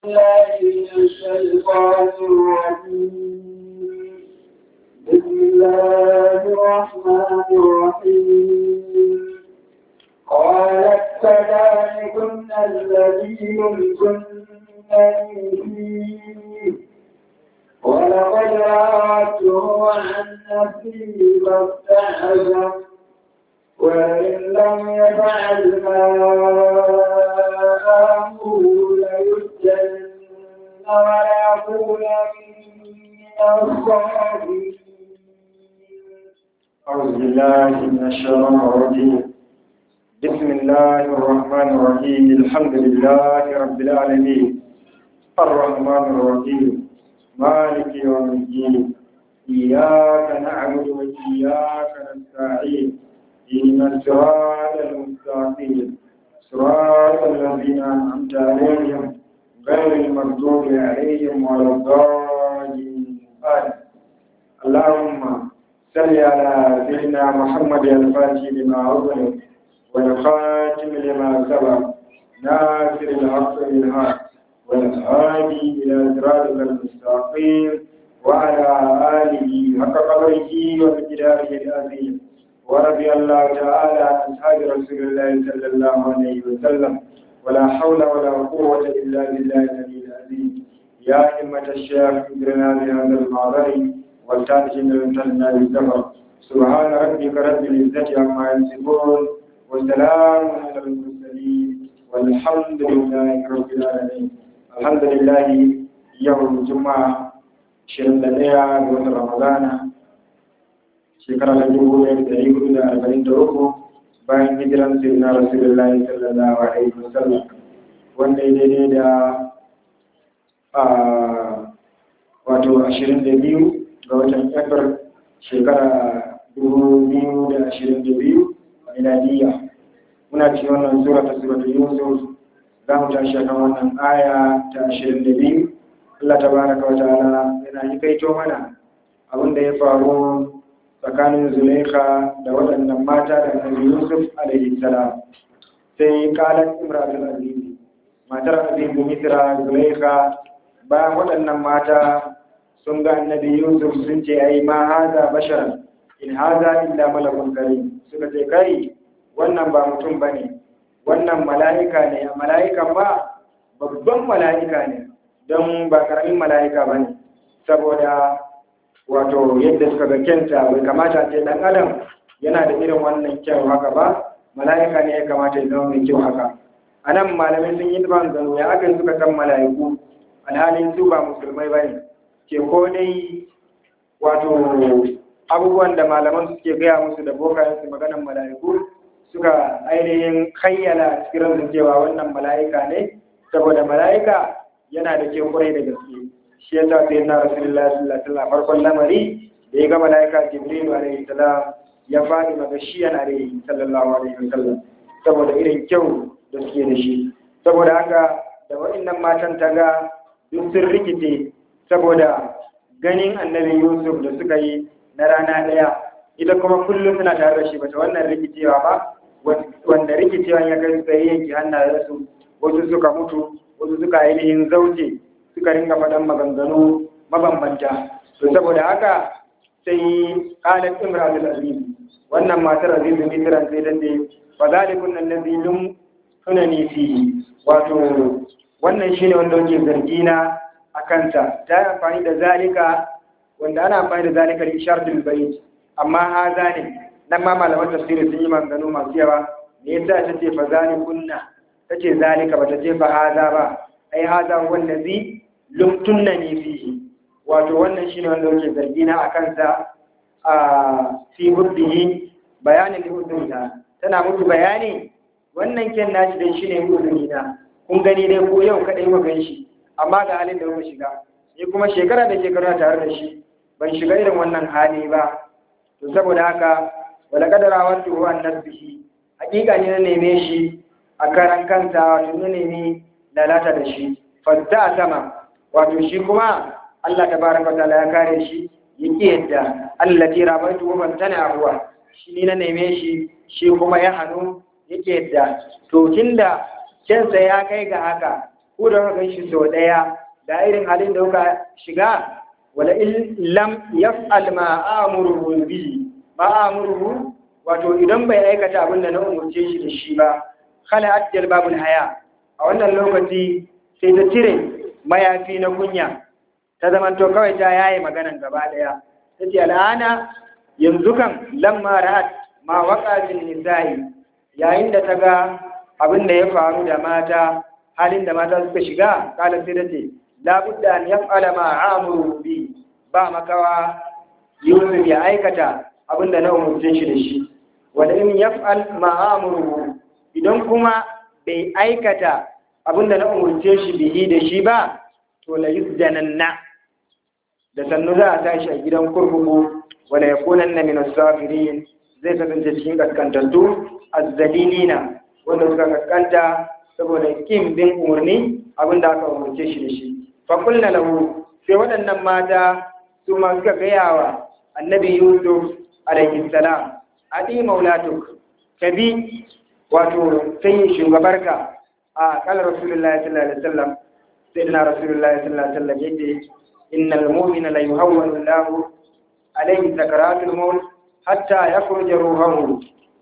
بالله من الشيطان الرجيم بسم الله الرحمن الرحيم قالت فذلكن الذي يمكنني فيه ولقد راودته عن نفسه فاستعجب وإن لم يفعل ما آمره ليسجن ويكون من الصاغرين أعوذ بالله من الشيطان الرجيم بسم الله الرحمن الرحيم الحمد لله رب العالمين الرحمن الرحيم مالك يوم الدين إياك نعبد وإياك نستعين إن الصراط المستقيم صراط الذين أنعمت عليهم غير المغضوب عليهم ولا الضالين آمين اللهم صل على سيدنا محمد الفاتح لما أغلق والخاتم لما سبق ناصر الحق بالحق والهادي إلى صراطك المستقيم وعلى آله حق قدره ومقداره العظيم ورضي الله تعالى عن أصحاب رسول الله صلى الله عليه وسلم ولا حول ولا قوة إلا بالله العلي العظيم يا همة الشيخ اجرنا بهذا المعذر والتاتين لنا بالسفر سبحان ربك رب العزة عما يصفون وسلام على المرسلين والحمد لله رب العالمين الحمد لله يوم الجمعة شهر لديها من رمضان shekara ta dubu ɗaya da ɗari hudu da arba'in da uku bayan hijiran sirna rasulullahi sallallahu alaihi wasallam wanda ya daidai da wato ashirin da biyu ga watan efir shekara dubu biyu da ashirin da biyu miladiyya muna cikin wannan sura ta sura ta yusuf za mu tashi kan wannan aya ta ashirin da biyu Allah ta baraka wa ta'ala yana yi kaito mana abin da ya faru tsakanin Zulaikha da waɗannan mata da Annabi Yusuf alaihi salam sai kalan Imratul Aziz matar Aziz Misra Zulaikha bayan waɗannan mata sun ga Annabi Yusuf sun ce ai ma haza bashar in haza illa malakun karim suka ce kai wannan ba mutum bane wannan mala'ika ne mala'ikan ba babban mala'ika ne don ba karamin mala'ika bane saboda wato yadda suka ga kyanta bai kamata ce dan adam yana da irin wannan kyau haka ba mala'ika ne ya kamata ya zama mai kyau haka a nan malamai sun yi ban gano ya aka suka san mala'iku alhalin su ba musulmai ba ne ke ko dai wato abubuwan da malaman suke gaya musu da bokayen su maganan mala'iku suka ainihin kayyana cikin ransu cewa wannan mala'ika ne saboda mala'ika yana da kyau kwarai da gaske shi ya sa sai na rasulullah sallallahu alaihi wasallam farkon lamari da ya ga malaika jibril alaihi salam ya fadi magashiyan alaihi sallallahu alaihi wasallam saboda irin kyau da suke da shi saboda haka da waɗannan matan ta ga duk sun rikice saboda ganin annabi yusuf da suka yi na rana ɗaya ita kuma kullum suna tare da shi bata wannan rikicewa ba wanda rikicewan ya kai suka yi yanki hannayensu wasu suka mutu wasu suka ainihin zauce suka ringa faɗan maganganu mabambanta to saboda haka sai qalat imratul aziz wannan matar aziz bin tiran sai dan dai fa zalikun allazi lum tunani fi wato wannan shine wanda yake zargi na akan ta ta amfani da zalika wanda ana amfani da zalika li isharatul bayt amma haza ne nan ma malaman tafsiri sun yi maganganu masu yawa me yasa ta ce fa zalikunna tace zalika bata ce fa haza ba ai haza wallazi lumtunna ne fihi wato wannan shine wanda yake zargi na akan sa a fi huddihi bayanin da huddunta tana mutu bayani wannan ken nashi dai shine huduni na kun gani dai ko yau kadai mu gan shi amma ga halin da muka shiga ni kuma shekara da shekara tare da shi ban shiga irin wannan hali ba to saboda haka wala kadara wato an nafsihi hakika ne na neme shi a karan kansa wato na nemi lalata da shi fadda sama wato shi kuma Allah tabaraka ta'ala ya kare shi yake yadda Allah ti rabaitu wa tana abuwa shi ni na neme shi shi kuma ya hanu yake yadda to tunda kensa ya kai ga haka ku da kuka ganshi sau ɗaya da irin halin da kuka shiga wala in lam yaf'al ma amuruhu bihi ma amuruhu wato idan bai aikata abin da na umurce shi da shi ba khala ajjal babul haya a wannan lokaci sai ta cire mayafi na kunya ta zamanto kawai ta yaye maganan gaba daya tace al'ana yanzu kan lamma ra'at ma waqa bin nisa'i yayin da ta ga abin da ya faru da mata halin da mata suka shiga kala sai tace la budda an yaf'ala ma amuru bi ba makawa Yusuf ya aikata abin da na umurce shi da shi wanda in yaf'al ma amuru idan kuma bai aikata abin da na umurce shi bihi da shi ba to la yuzdananna da sannu za a tashi a gidan kurkuku wala yakunanna min as-safirin zai kasance cikin kaskantattu azzalilina wanda suka kaskanta saboda kin bin umarni abin da aka umarce shi da shi fa kulna lahu sai waɗannan mata su ma suka gaya wa annabi yusuf alaihi salam adi maulatuk kabi wato sai shugabarka a kala rasulullahi sallallahu alaihi wasallam sayyidina rasulullahi sallallahu alaihi wasallam yace innal mu'mina la yuhawwanu lahu alaihi sakaratul maut hatta yakhruja ruhuhu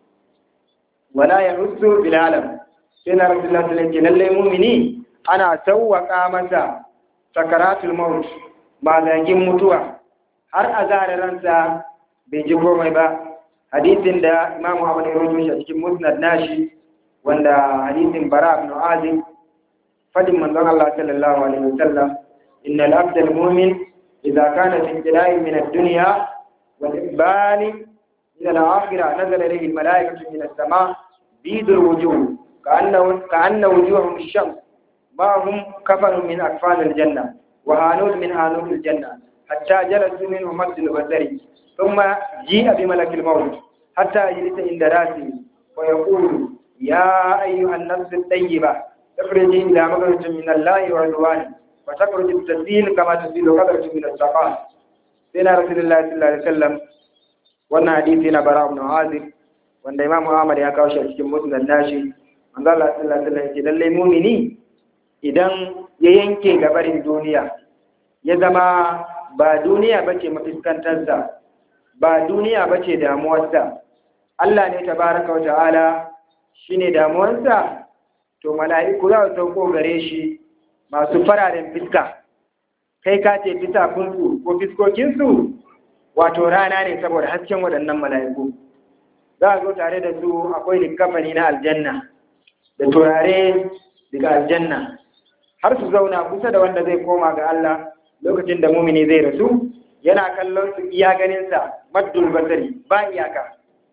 wala yahussu bil alam sai na rasulullah sallallahu alaihi lalle mu'mini ana sawwaka masa sakaratul maut magagin mutuwa har a zare ransa bai ji komai ba hadisin da imamu ahmad ya rawaito a cikin musnad nashi wanda hadisin bara ibn azim fadin manzon Allah sallallahu alaihi wasallam innal abdal mu'min idza kana fi ibtila'in min ad-dunya والإقبال إلى الآخرة نزل إليه الملائكة من السماء بيض الوجوه كأنه كأن وجوههم الشمس ما هم كفن من أكفان الجنة وهانون من هانون الجنة حتى جلسوا منه مد البصر ثم جيء بملك الموت حتى يجلس عند راسه ويقول يا أيها النفس الطيبة اخرجي إلى مغفرة من الله ورضوانه وتخرج التسبيل كما تسبيل قدرة من الصفاء sai na rasulullahi sallallahu alaihi wasallam wannan hadisi na bara ibn azib wanda imamu ahmad ya kawo shi a cikin musnad nashi manzo Allah sallallahu alaihi wasallam ya ce lalle mu'mini idan ya yanke gabarin duniya ya zama ba duniya bace mafiskantarsa ba duniya bace damuwarsa Allah ne tabaraka wa ta'ala shine damuwarsa to mala'iku za su sauko gare shi masu fararen fiska kai ka ce fisakunsu ko fiskokinsu wato rana ne saboda hasken waɗannan mala'iku za a zo tare da su akwai likafani na aljanna da turare daga aljanna har su zauna kusa da wanda zai koma ga Allah lokacin da mumini zai rasu yana kallon su iya ganinsa maddul basari ba iyaka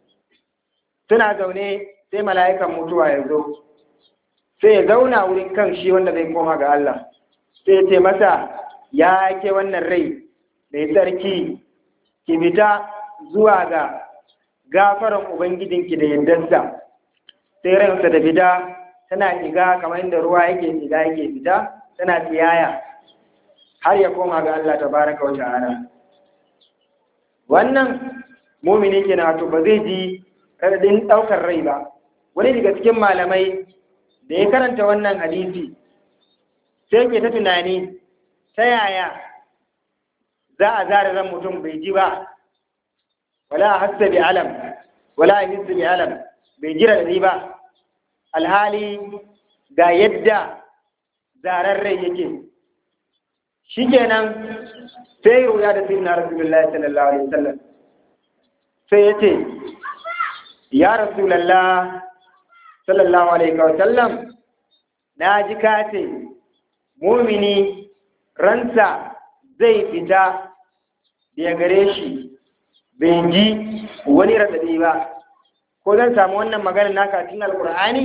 suna zaune sai mala'ikan mutuwa ya zo sai ya zauna wurin kan shi wanda zai koma ga Allah sai ya ce masa ya ke wannan rai mai tsarki ki fita zuwa ga gafaran ubangijinki da yardarsa sai ransa da fita tana shiga kamar inda ruwa yake shiga yake fita tana tiyaya har ya koma ga Allah tabaraka wa ta'ala wannan mumini kenan wato ba zai ji radadin daukar rai ba wani daga cikin malamai da ya karanta wannan hadisi sai ke ta tunani ta yaya za a zara ran mutum bai ji ba wala hassa bi alam wala hissi bi alam bai jira da ba alhali ga yadda zarar rai yake shikenan sai ruya da sirna rasulullahi sallallahu alaihi wasallam sai yace ya rasulullah sallallahu alaihi wasallam na ji kace mumini ransa zai fita da gare shi bai ji wani raɗaɗi ba ko zan samu wannan magana naka cikin alkur'ani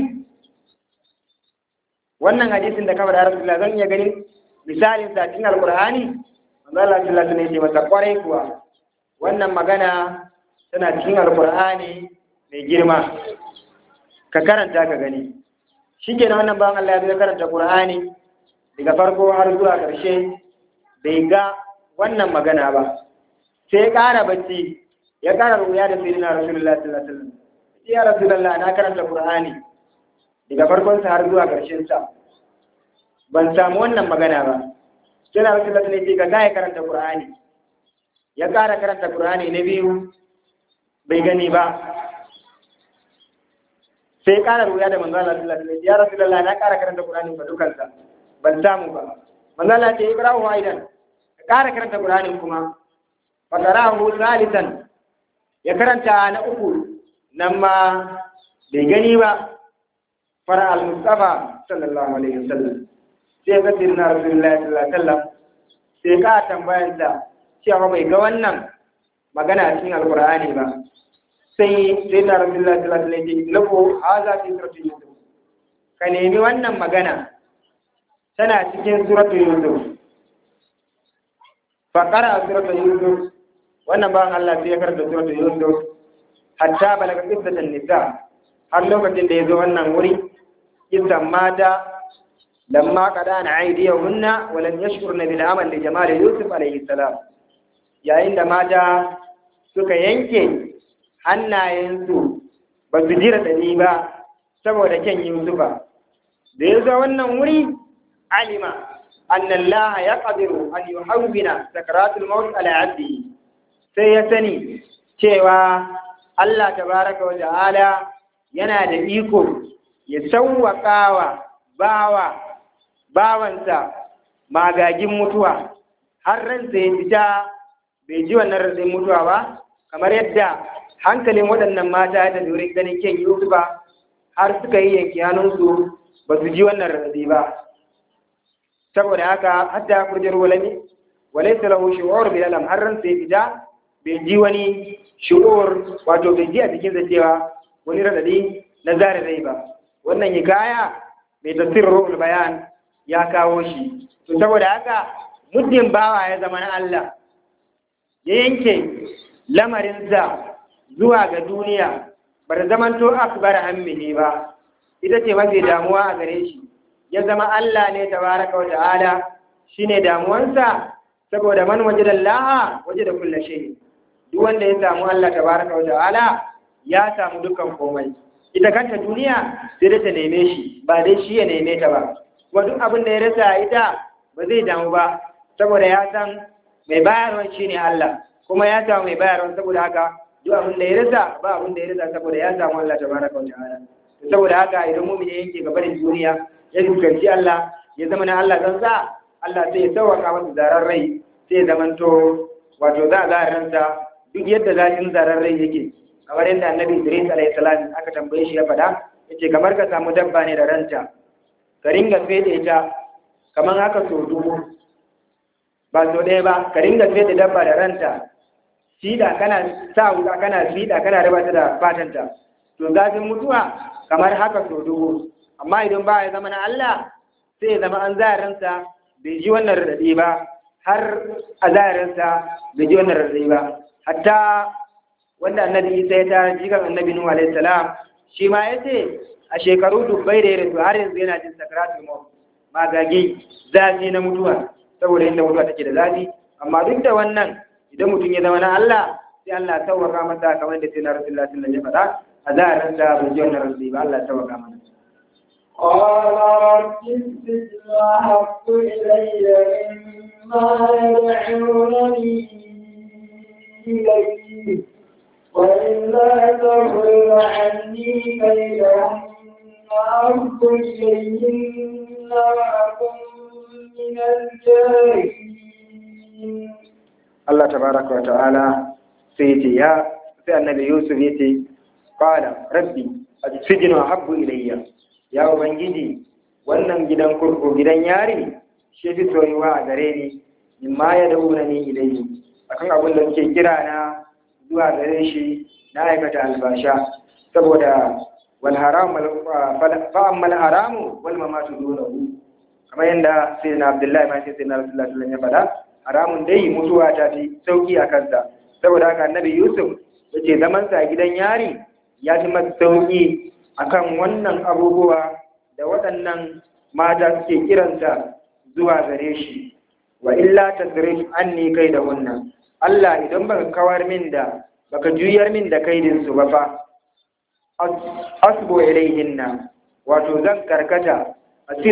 wannan hadisin da kaba da rasulullah zan iya ganin misalin sa cikin alkur'ani manzo Allah sallallahu alaihi wasallam masa kwarai kuwa wannan magana tana cikin alkur'ani mai girma ka karanta ka gani shikenan wannan bawan Allah ya karanta qur'ani daga farko har zuwa ƙarshe bai ga wannan magana ba sai ya ƙara bacci ya ƙara ruya da sirina rasulullah sallallahu alaihi wasallam ya rasulullah na karanta qur'ani daga farkon sa har zuwa ƙarshen sa ban samu wannan magana ba sai na rasu latin ce ga ya karanta qur'ani ya ƙara karanta qur'ani na biyu bai gani ba sai ƙara ruya da manzo Allah sallallahu alaihi ya rasulullah na ƙara karanta qur'ani ba dukansa ban samu ba manzo Allah ce ibrahim aidan ka ƙara karanta qur'ani kuma fa qarahu salisan ya karanta na uku nan ma bai gani ba fara al-mustafa sallallahu alaihi wasallam sai ga sirna rasulullahi sallallahu alaihi wasallam sai ka tambayar da cewa bai ga wannan magana a cikin alqur'ani ba sai sai na rasulullahi sallallahu alaihi wasallam lako haza fi suratul yusuf ka nemi wannan magana tana cikin suratul yusuf fa qara suratul yusuf wannan ba Allah sai ya karanta suratul yusuf hatta balaga qissatan nisa har lokacin da ya zo wannan wuri kissan mata lamma qadana aydiyahunna wa lam yashkurna bil amal li jamal yusuf alayhi salam yayin da mata suka yanke hannayensu ba su jira dani ba saboda kyan yusufa da ya zo wannan wuri alima anna allah yaqdiru an yuhawwina sakaratul maut ala abdihi sai ya sani cewa Allah tabaraka wa ta'ala yana da iko ya sauwaƙawa bawa bawansa magagin mutuwa har ransa ya fita bai ji wannan ratsin mutuwa ba kamar yadda hankalin waɗannan mata ya tafi ganin kyan Yusufa har suka yi yanki hannunsu ba su ji wannan ratsi ba saboda haka hatta kurjar walami walaysa lahu shu'ur bil alam har ransa ya fita bai ji wani shu'ur wato bai ji a cikin cewa wani radadi na zare rai ba wannan hikaya mai tafsirin ruhul bayan ya kawo shi to saboda haka muddin bawa ya zama na Allah ya yanke lamarinsa zuwa ga duniya bar zaman to akbar hammihi ba ita ce mafi damuwa a gare shi ya zama Allah ne tabaraka wa ta'ala shine damuwansa saboda man wajada Allah wajada kullu shay duk wanda ya samu Allah tabaraka wa ta'ala ya samu dukkan komai ita kanta duniya sai da ta neme shi ba dai shi ya neme ta ba kuma duk abin da ya rasa ita ba zai damu ba saboda ya san mai bayarwa shi ne Allah kuma ya samu mai bayarwa saboda haka duk abin da ya rasa ba abin da ya rasa saboda ya samu Allah tabaraka wa ta'ala saboda haka idan mu'mini ya yanke gabarin duniya ya fuskanci Allah ya zama na Allah zan sa Allah sai ya sauwaka masa zarar rai sai ya zamanto wato za a zaransa duk yadda zafin zarar rai yake kamar yadda annabi Idris alayhi salam aka tambaye shi ya faɗa yace kamar ka samu dabba ne da ranta ka ringa fede ta kamar haka so dubu ba so ɗaya ba ka ringa fede dabba da ranta sida kana sa wuka kana sida kana raba ta da fatanta to zafin mutuwa kamar haka so dubu amma idan ba ya zama na Allah sai ya zama an zaransa bai ji wannan raɗaɗi ba har a zaransa bai ji wannan raɗaɗi ba hatta wanda annabi isa ya tara jikan annabi nuhu alaihi salam shi ma ya ce a shekaru dubbai da ya rasu har yanzu yana jin sakaratul maut magagi zafi na mutuwa saboda inda mutuwa take da zafi amma duk da wannan idan mutum ya zama na Allah sai Allah ya tawaka masa kamar da sai na rasulullahi sallallahu alaihi wasallam a zaharin da bai ji wannan rasuli ba Allah ya tawaka mana قال رب السجن أحب إلي مما يدعونني إليه وإلا تغفر عني كيدهن أرد إليهن وأكن من الجاهلين Allah tabaraka wa ta'ala sai ce ya sai annabi Yusuf ya ce qala rabbi as-sijnu ahabbu ilayya ya ubangiji wannan gidan kurkuku gidan yari shi fi soyuwa a gare ni mimma ya dauna ni ilayhi akan abin da suke kira na zuwa gare shi na aikata albasha saboda wal haram fa amma al haramu wal mamatu dunahu kamar yadda sai na Abdullahi ma sai na Rasulullahi sallallahu alaihi wasallam ya faɗa haramun dai mutuwa ta fi sauki a kansa saboda haka annabi Yusuf ya ce zamansa a gidan yari ya fi masa sauki akan wannan abubuwa da waɗannan mata suke kiransa zuwa gare shi wa illa tasrif anni kai da wannan Allah idan baka kawar min da baka juyar min da kaidin su ba fa asbu ilaihinna wato zan karkata asiru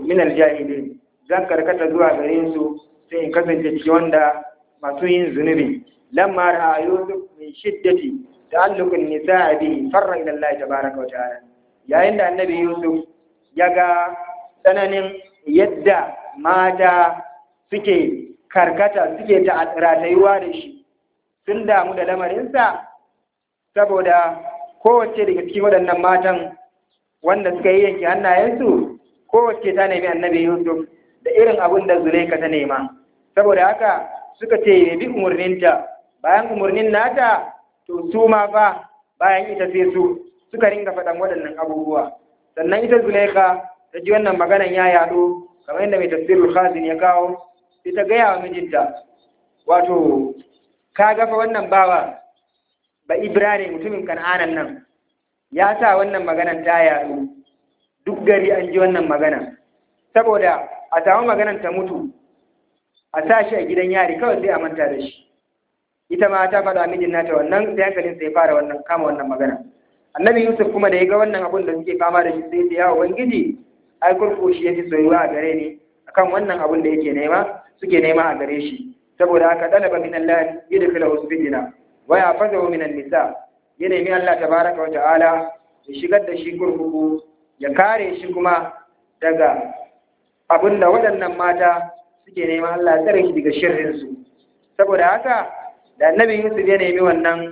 min aljahilin zan karkata zuwa gare su sai in kasance cikin wanda masu yin zunubi lamma ra'a yusuf min shiddati ta'alluqin nisa'i bihi farra ila Allah tabaaraka wa ta'ala yayin da annabi yusuf ya ga tsananin yadda mata suke karkata suke ratayuwa da shi sun damu da lamarinsa saboda kowace daga cikin waɗannan matan wanda suka yi yanke hannayensu kowace ta nemi annabi yusuf da irin abin da zulaika ta nema saboda haka suka ce ya bi umarninta bayan umarnin nata to su ma fa bayan ita sai su suka ringa faɗan waɗannan abubuwa sannan ita zulaika ta ji wannan maganan ya yaɗo kamar yadda mai tafsirul khazin ya kawo sai ta gaya wa mijinta wato ka gafa wannan bawa ba ibrahim mutumin kan'anan nan ya sa wannan maganan ta yaɗu duk gari an ji wannan magana saboda a samu maganan ta mutu a sa shi a gidan yari kawai sai a manta da shi ita ma ta faɗa mijin nata wannan sai hankalin sai fara wannan kama wannan magana annabi yusuf kuma da ya ga wannan abun da suke fama da shi sai ya ubangiji ai kurku shi yafi soyuwa a gare ni akan wannan abun da yake nema suke nema a gare shi saboda haka dalaba min Allah yudkhila usbijina wa yafazahu min nisa ya nemi Allah tabaraka wa ta'ala ya shigar da shi kurkuku ya kare shi kuma daga abin da waɗannan mata suke neman Allah ya tsare shi daga shirin su saboda haka da annabi Yusuf ya nemi wannan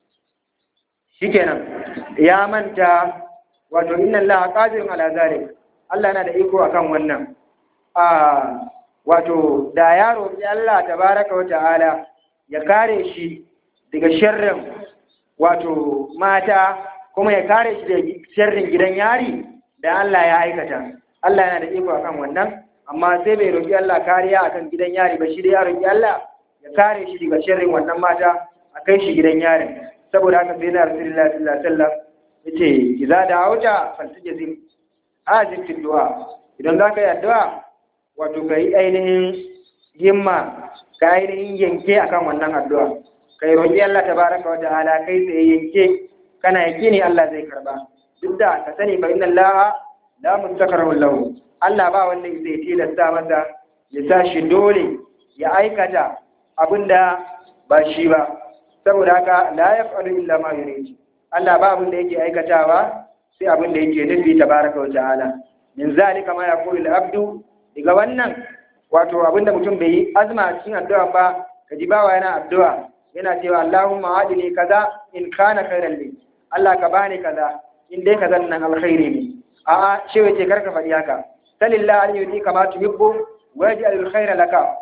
shikenan ya manta wato inna Allah qadirun ala zalik Allah yana da iko akan wannan a wato da ya roƙi Allah tabaraka wa ta'ala ya kare shi daga sharrin wato mata kuma ya kare shi daga sharrin gidan yari da Allah ya aikata Allah yana da iko akan wannan amma sai bai roƙi Allah kariya akan gidan yari ba shi da ya roƙi Allah ya kare shi daga sharrin wannan mata a kai shi gidan yarin saboda haka sai na rasulullahi sallallahu alaihi wasallam yace idza da'awta faltajzim azim fi du'a idan zaka yi addu'a wato kai ainihin himma ka ainihin yanke akan wannan addu'a kai roƙi Allah tabaraka wa ta'ala kai sai yanke kana yake ne Allah zai karba duk da ka sani fa inna Allah la mustaqarru lahu Allah ba wanda zai tilasta masa ya sa shi dole ya aikata abinda ba shi ba saboda haka la yaf'alu illa ma yurid Allah ba abin da yake aikatawa sai abin da yake nufi tabaraka wa ta'ala min zalika ma yaqulu al-abdu daga wannan wato abinda mutum bai yi azma a cikin addu'a ba kaji bawa yana addu'a yana cewa Allahumma adini kaza in kana khairan li Allah ka bani kaza in dai kaza nan alkhairi ne a'a shi wace karka faɗi haka salillah an yuti kama tuhibbu wa yaj'al alkhaira laka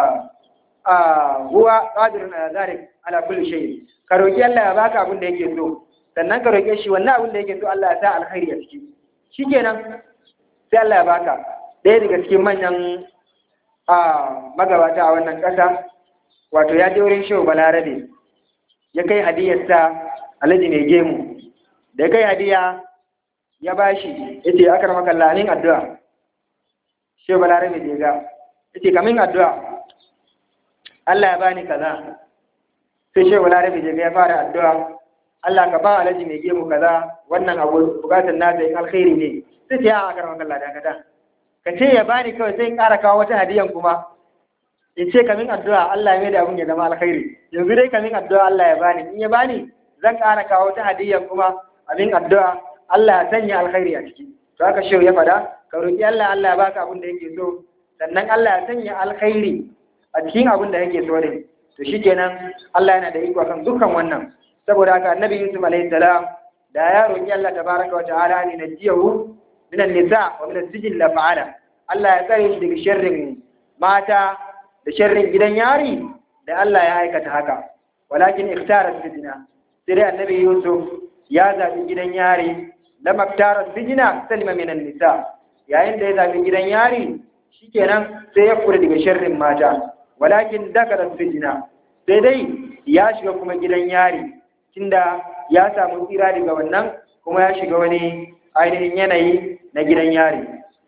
huwa qadirun ala zalik ala kulli shay ka roki Allah ya baka abin da yake so sannan ka roke shi wannan abin da yake so Allah ya sa alkhairi a ciki shikenan sai Allah ya baka ɗaya daga cikin manyan magabata a wannan ƙasa wato ya je wurin shehu balarabe ya kai hadiyarsa alhaji mai gemu da ya kai hadiya ya bashi ya ce aka rama kallanin addu'a shehu balarabe da ya ga ya ce kamin addu'a Allah ya bani kaza sai shehu balarabe da ya fara addu'a Allah ka ba alhaji mai gemu kaza wannan abu bukatar nasa in alkhairi ne sai ce ya aka rama kallada kada ka ce ya bani kawai sai in ƙara kawo wata hadiyan kuma in ce kamin addu'a Allah ya mai da abin ya zama alkhairi yanzu dai kamin addu'a Allah ya bani in ya bani zan ƙara kawo wata hadiyan kuma abin addu'a Allah ya sanya alkhairi a ciki to haka shehu ya fada ka roki Allah Allah ya baka abin da yake so sannan Allah ya sanya alkhairi a cikin abin da yake so ne to shikenan Allah yana da iko kan dukkan wannan saboda haka annabi Yusuf alaihi salam da ya roki Allah tabaraka wa ta'ala ne najiyahu min an-nisa wa min as-sijn la fa'ala Allah ya tsare shi daga sharrin mata da sharrin gidan yari da Allah ya aikata haka walakin ikhtara sijna sai dai annabi Yusuf ya zabi gidan yari lam ikhtara sijna salima min an-nisa yayin da ya zabi gidan yari shikenan sai ya fura daga sharrin mata walakin dakara sijna sai dai ya shiga kuma gidan yari tunda ya samu tsira daga wannan kuma ya shiga wani ainihin yanayi na gidan yari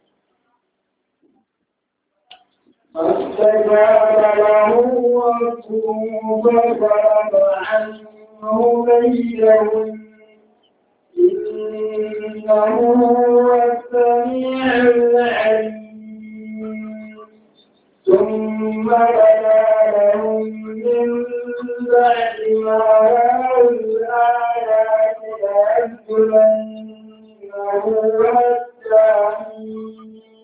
فاستجاب له ربه فضرب عنه كيدهن إنه هو السميع العليم ثم بدا لهم من بعد ما رأوا الآيات ليسجننه حتى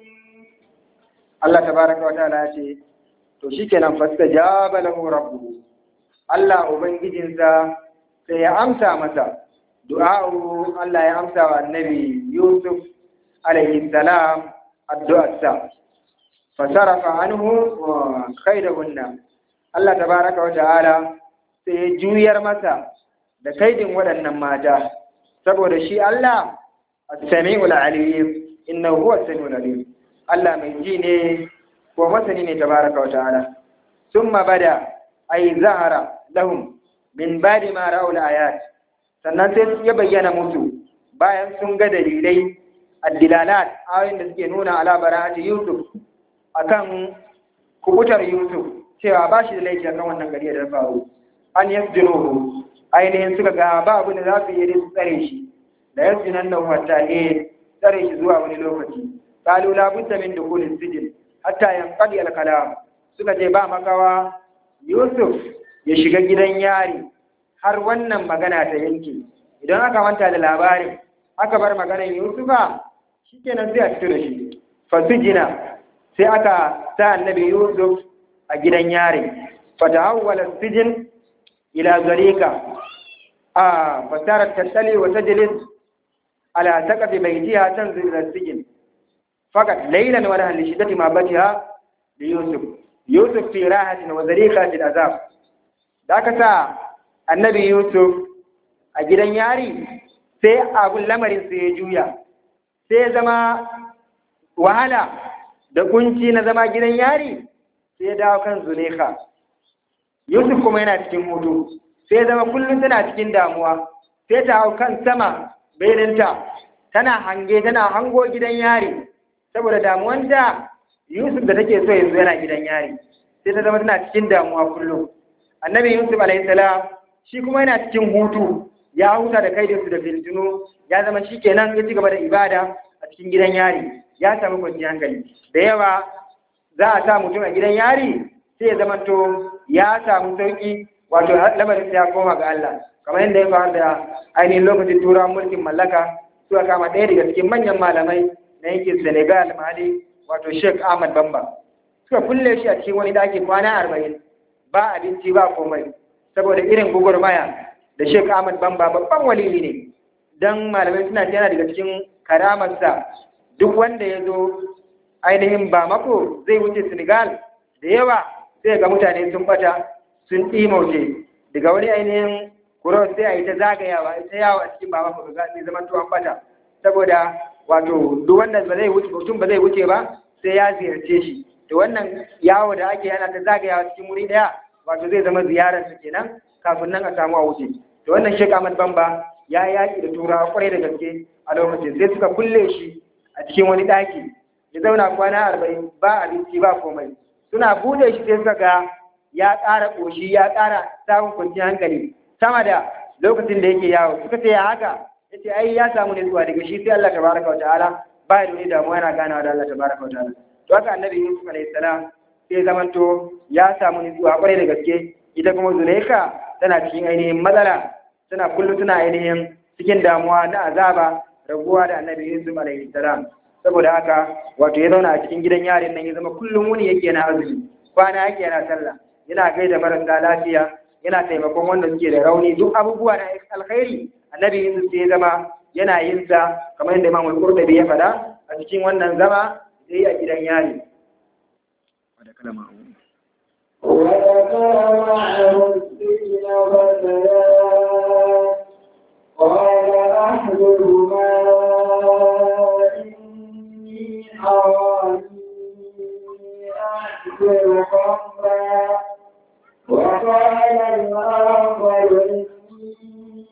Allah tabaraka wa ta'ala ya ce to shikenan fastajaba lahu rabbuhu Allah ubangijinsa sai ya amsa masa du'a'u Allah ya amsa wa annabi Yusuf alaihi salam addu'arsa fasarafa anhu kaidahunna Allah tabaraka wa ta'ala sai ya juyar masa da kaidin waɗannan mata saboda shi Allah as-sami'ul alim innahu huwa as-sami'ul alim Allah mai ji ne ko masani ne tabaraka wa ta'ala summa bada ay zahara lahum min ba'di ma ra'ul ayat sannan sai ya bayyana musu bayan sun ga dalilai addilalat ayoyin da suke nuna ala bara'ati Yusuf akan kubutar Yusuf cewa ba shi da laifi akan wannan gari da faru an yasjunuhu ainihin suka ga ba abin da za su yi su tsare shi da yasjunan nan wata eh tsare shi zuwa wani lokaci qalu la budda min dukhul sijin hatta yanqadi al kalam suka ce ba makawa Yusuf ya shiga gidan yari har wannan magana ta yanke idan aka manta da labarin aka bar maganar Yusufa shikenan sai a fito da shi fasujina sai aka sa annabi Yusuf a gidan yari fatahawwala sijin ila zalika a fasarar tattali wa tajlis ala taqafi baytiha tanzil ila sijin fakat laylan wa nahal shiddati ma batiha li Yusuf Yusuf fi rahatin wa zalika fil azab da aka sa annabi Yusuf a gidan yari sai abun lamarin sai ya juya sai ya zama wahala da kunci na zama gidan yari sai ya dawo kan Zulekha Yusuf kuma yana cikin hutu sai ya zama kullum tana cikin damuwa sai ta hau kan sama baininta tana hange tana hango gidan yari saboda damuwanta Yusuf da take so yanzu yana gidan yari sai ta zama tana cikin damuwa kullum annabi Yusuf alaihi salam shi kuma yana cikin hutu ya huta da kai da su da filtinu ya zama shi kenan ya ci gaba da ibada a cikin gidan yari ya samu kwanciyar hankali da yawa za a sa mutum a gidan yari sai ya zama to ya samu sauki wato lamarin ya koma ga Allah kamar yadda ya faru da ainihin lokacin turawan mulkin mallaka suka kama ɗaya daga cikin manyan malamai na yankin Senegal Mali wato Sheikh Ahmad Bamba suka kulle shi a cikin wani ɗaki kwana arba'in ba abinci ba komai saboda irin gugurmaya da Sheikh Ahmad Bamba babban waliyi ne dan malamai suna yana daga cikin karamarsa duk wanda ya zo ainihin ba mako zai wuce Senegal da yawa sai ga mutane sun bata sun ɗimauce daga wani ainihin kuros sai a yi ta zagayawa ita yawa a cikin ba mako ga zai zama tuwon bata saboda wato duk wanda ba zai wuce mutum ba zai wuce ba sai ya ziyarce shi to wannan yawo da ake yana ta zagayawa cikin wuri daya wato zai zama ziyarar su kenan kafin nan a samu a wuce to wannan Sheikh Ahmad Bamba ya yaki da turawa kwarai da gaske a lokacin sai suka kulle shi a cikin wani daki ya zauna kwana arba'in ba abinci ba komai suna bude shi sai suka ga ya ƙara ƙoshi ya ƙara samun kwanciyar hankali sama da lokacin da yake yawo suka ce ya haka ya ce ai ya samu ne zuwa daga shi sai Allah tabaraka wa ta'ala ba da wani damuwa yana ganawa da Allah tabaraka wa ta'ala to haka annabi Yusuf alaihi salam sai zamanto ya samu nutsuwa kwarai da gaske ita kuma Zulaika tana cikin ainihin matsala tana kullum tana ainihin cikin damuwa na azaba raguwa da annabi Yusuf alaihi salam saboda haka wato ya zauna a cikin gidan yarin nan ya zama kullum wuni yake yana azumi kwana yake yana sallah yana gaida marasa lafiya yana taimakon wanda suke da rauni duk abubuwa na alkhairi annabi Yusuf ya zama yana yin sa kamar yadda Imam Al-Qurtubi ya faɗa a cikin wannan zama da yi a gidan yari da kalama وذكر معه السجن فتيان قال أحدهما إني أراني أحسن خمرا وقال الآخر إني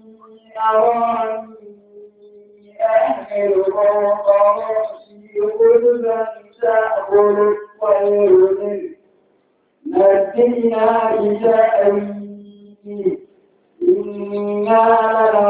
أراني أحمل فوق رأسي خبزا تأكل الطير منه نبئنا بتأويله إنا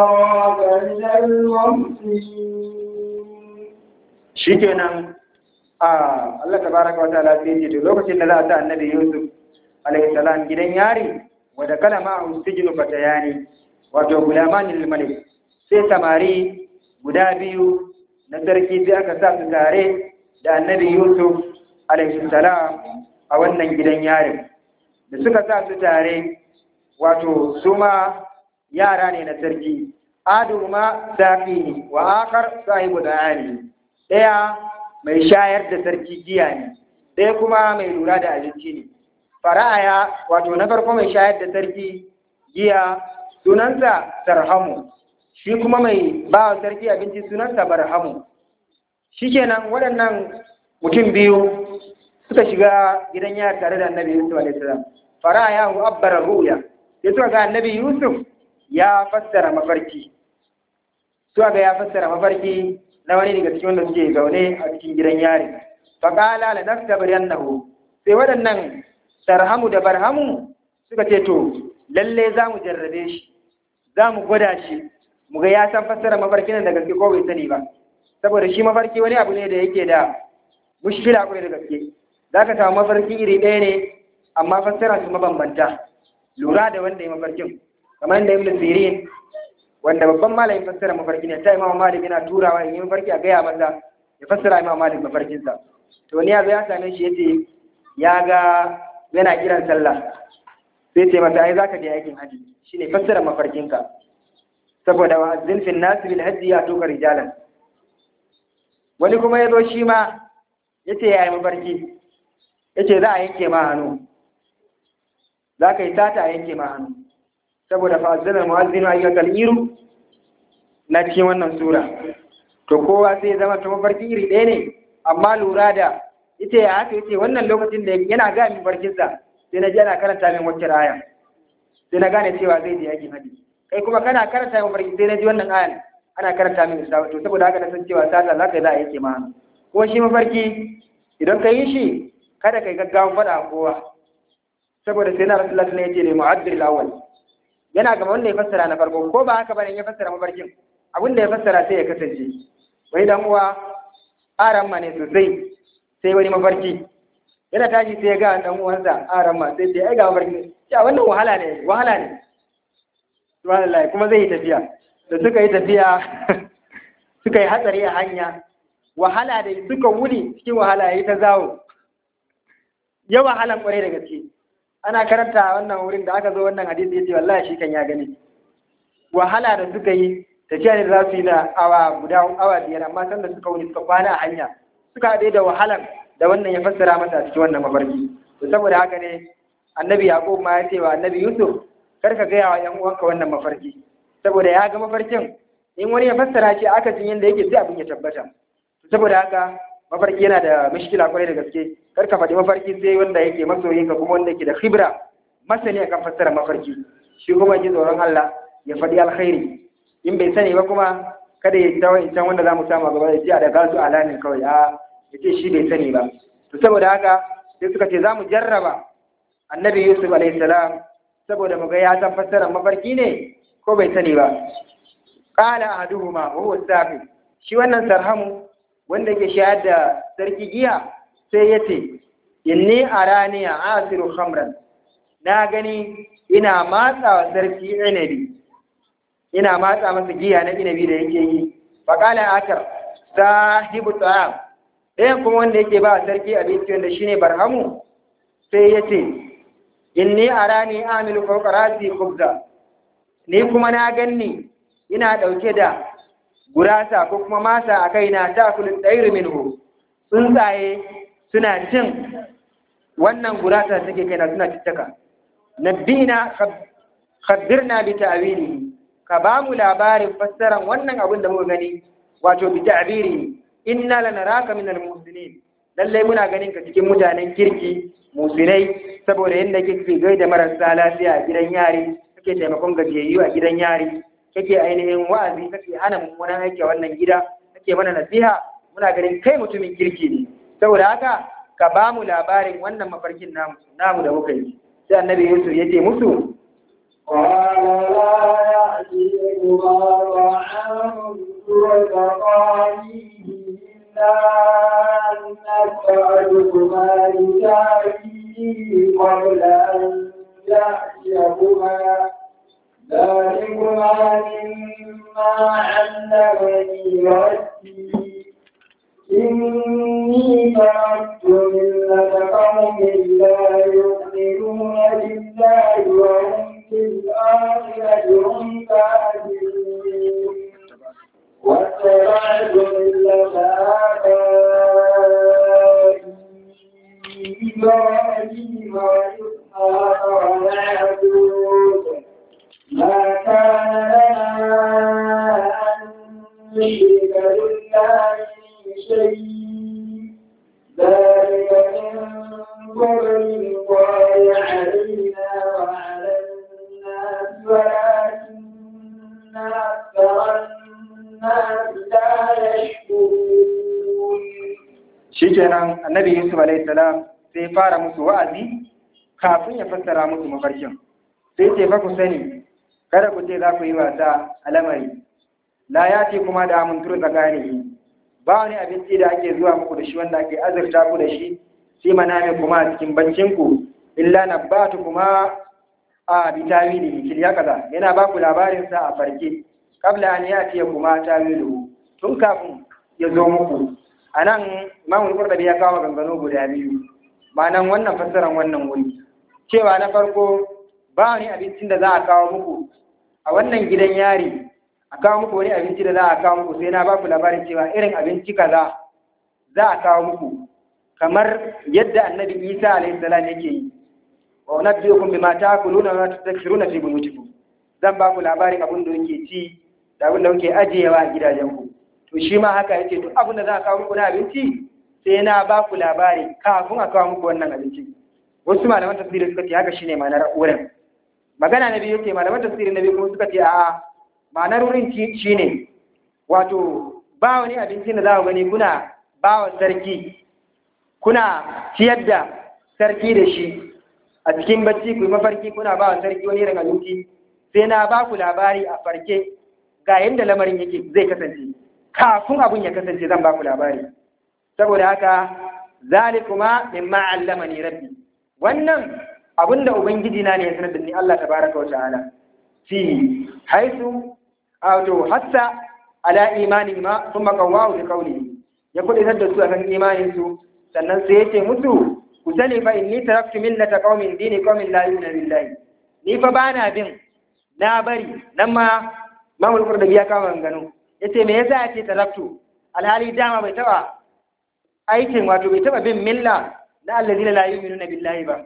لنراك من المحسنين shikenan a Allah tabaraka wa ta'ala sai ce to lokacin da za a sa annabi Yusuf alaihi salam gidan yari wa da kalama ustijnu fatayani wato gulamani lil malik sai samari guda biyu na sarki sai aka sa su tare da annabi Yusuf alaihi salam a wannan gidan yarin da suka sa su tare wato su ma yara ne na sarki adu ma safi wa akar sahibu da'ani daya mai shayar da sarki giya ne ɗaya kuma mai lura da abinci ne fara'aya wato na farko mai shayar da sarki giya sunansa sarhamu shi kuma mai ba wa sarki abinci sunansa barhamu shikenan waɗannan mutum biyu suka shiga gidan yara tare da annabi yusuf alaihi salam fara'aya hu abbara ruya sai suka ga annabi yusuf ya fassara mafarki suka ga ya fassara mafarki na wani daga cikin wanda suke zaune a cikin gidan yari faƙala la nastabir annahu sai waɗannan tarhamu da barhamu suka ce to lalle za mu jarrabe shi za mu gwada shi mu ga ya san fassara mafarki nan da gaske ko bai sani ba saboda shi mafarki wani abu ne da yake da mushkila kwarai da gaske za ka samu mafarki iri ɗaya ne amma fassara su mabambanta lura da wanda ya mafarkin kamar yadda ibn sirin wanda babban malamin fassara mafarki ne ta imam malik yana turawa in yi mafarki a gaya masa ya fassara imam malik mafarkinsa to ni yazo ya same shi yace ya ga yana kiran sallah sai ce masa ai zaka je aikin haji shine fassara mafarkinka saboda wa azzin fil nas bil hajji ya tuka rijalan wani kuma yazo shi ma yace yayi mafarki yace za a yanke ma hannu za ka yi tata a yanke ma hannu saboda fa'azzana mu'azzinu ayyukal iru na cikin wannan sura to kowa sai zama ta mafarki iri ɗaya ne amma lura da ita ya haka yace wannan lokacin da yana ga min barkinsa sai na ji ana karanta min wacce aya sai na gane cewa zai je yakin haji kai kuma kana karanta min barki sai na ji wannan ayan ana karanta min isa to saboda haka na san cewa sata za ka yi za a yake ma kuma shi mafarki idan ka yi shi kada ka yi gaggawan faɗa a kowa saboda sai na rasulullah ne yace ne mu'addil awwal yana gaba wanda ya fassara na farko ko ba haka bane ya fassara mafarkin abin da ya fassara sai ya kasance wai dan uwa aran ma ne sosai sai wani mafarki yana tashi sai ya ga dan uwansa aran ma sai sai ai ga mafarki ya wannan wahala ne wahala ne subhanallah kuma zai yi tafiya da suka yi tafiya suka yi hatsari a hanya wahala da suka wuni cikin wahala yayi ta zawo ya wahalan kwarai da gaske ana karanta wannan wurin da aka zo wannan hadisi yace wallahi shi kan ya gani wahala da suka yi tafiya ne za su yi na awa guda awa biyar amma san da suka wuni suka kwana a hanya suka haɗe da wahalan da wannan ya fassara masa cikin wannan mafarki to saboda haka ne annabi yaqub ma ya ce wa annabi yusuf kar ka gaya wa yan uwanka wannan mafarki saboda ya ga mafarkin in wani ya fassara shi aka jin yanda yake sai abin ya tabbata saboda haka mafarki yana da mishkila kwarai da gaske kar ka faɗi mafarki sai wanda yake masoyinka kuma wanda yake da khibra masani akan fassara mafarki shi kuma ji tsoron Allah ya faɗi alkhairi in bai sani ba kuma kada ya tawo in can wanda za mu samu gaba ya ce a daga su alamin kawai a ya ce shi bai sani ba to saboda haka sai suka ce za mu jarraba annabi yusuf alaihi salam saboda mu ga ya san fassarar mafarki ne ko bai sani ba qala ahaduhuma wa huwa safi shi wannan sarhamu wanda yake shayar da sarki giya sai ya ce inni arani a asiru khamran na gani ina matsa wa sarki inabi ina matsa masa giya na inabi da yake yi faƙala akar sahibu ta'am ɗayan kuma wanda yake ba sarki abinci wanda shine barhamu sai ya ce inni arani amilu fawqa rasi khubza ni kuma na ganni ina ɗauke da gurasa ko kuma masa a kaina ta kulin ɗairu minhu tsuntsaye suna cin wannan gurasa take kaina suna cittaka nabbina khabbirna bi ta'wilihi ka ba mu labarin fassaran wannan abin da muka gani wato bi ta'biri inna lanaraka min al-muslimin lalle muna ganin ka cikin mutanen kirki musulai saboda yadda kake gaida marasa lafiya a gidan yari kake taimakon gajiyayyu a gidan yari kake ainihin wa'azi kake hana mummunan aiki a wannan gida kake mana nasiha muna ganin kai mutumin kirki ne saboda haka ka ba mu labarin wannan mafarkin namu namu da muka yi sai annabi Yusuf ya ce musu قال لا يأتيكما طعام ترزقانه أن أسألكما لتعيي قبل أن يأتيكما ذلكما مما علمني ربي إني تركت ملة قوم لا يؤمنون بالله وهم بالآخرة هم كافرون واتبعت ملة آبائي إبراهيم وإسحاق ويعقوب ما كان لنا أن نشرك بالله من شيء ذلك من فضل الله علينا وعلى الناس ولكن أكثر الناس لا يشكرون shikenan annabi yusuf alaihi salam sai fara musu wa'azi kafin ya fassara musu mafarkin sai ce fa ku sani kada ku ce za ku yi wasa a lamari la ya ce kuma da mun turu tsakani ba wani abinci da ake zuwa muku da shi wanda ake azurta ku da shi sai maname kuma a cikin bancin ku illa nabbatu kuma a bitawili kil ya kaza yana ba ku labarin sa a farke kabla an ya ce kuma tawilu tun kafin ya zo muku anan imamul qurtubi ya kawo gangano guda biyu ma'anan wannan fassaran wannan wuri cewa na farko ba wani abincin da za a kawo muku a wannan gidan yari a kawo muku wani abinci da za a kawo muku sai na ba ku labarin cewa irin abinci kaza za a kawo muku kamar yadda annabi isa alaihi salam yake yi wa unabbiukum bima ta'kuluna wa tadhkuruna fi buyutikum zan ba ku labarin abin da kuke ci da abin da kuke ajiyewa a gidajenku to shi ma haka yace duk abin da za a kawo muku na abinci sai na ba ku labari kafin a kawo muku wannan abinci wasu malaman tafsiri suka ce haka shine ma'anar wurin magana na biyu ce malaman tafsiri na biyu kuma suka ce a'a ma'anar wurin shine wato ba wani abinci da za ku gani kuna ba wa sarki kuna ciyar da sarki da shi a cikin bacci ku yi mafarki kuna ba wa sarki wani irin abinci sai na ba ku labari a farke ga yadda lamarin yake zai kasance kafin abun ya kasance zan ba ku labari saboda haka zalikuma mimma allamani rabbi wannan abin da ubangiji na ne ya sanar da ni Allah tabaraka wa ta'ala fi haisu wato hatta ala imani ma thumma qawwahu bi qawlihi ya kudaitar da su akan imanin su sannan sai yace musu ku sani fa inni taraktu millata qaumin dini qaumin la yu'minu billahi ni fa bana bin na bari nan ma mamul qurdabi ya kama gano yace me yasa yace taraktu alhali dama bai taba aikin wato bai taba bin milla na allazina la yu'minuna billahi ba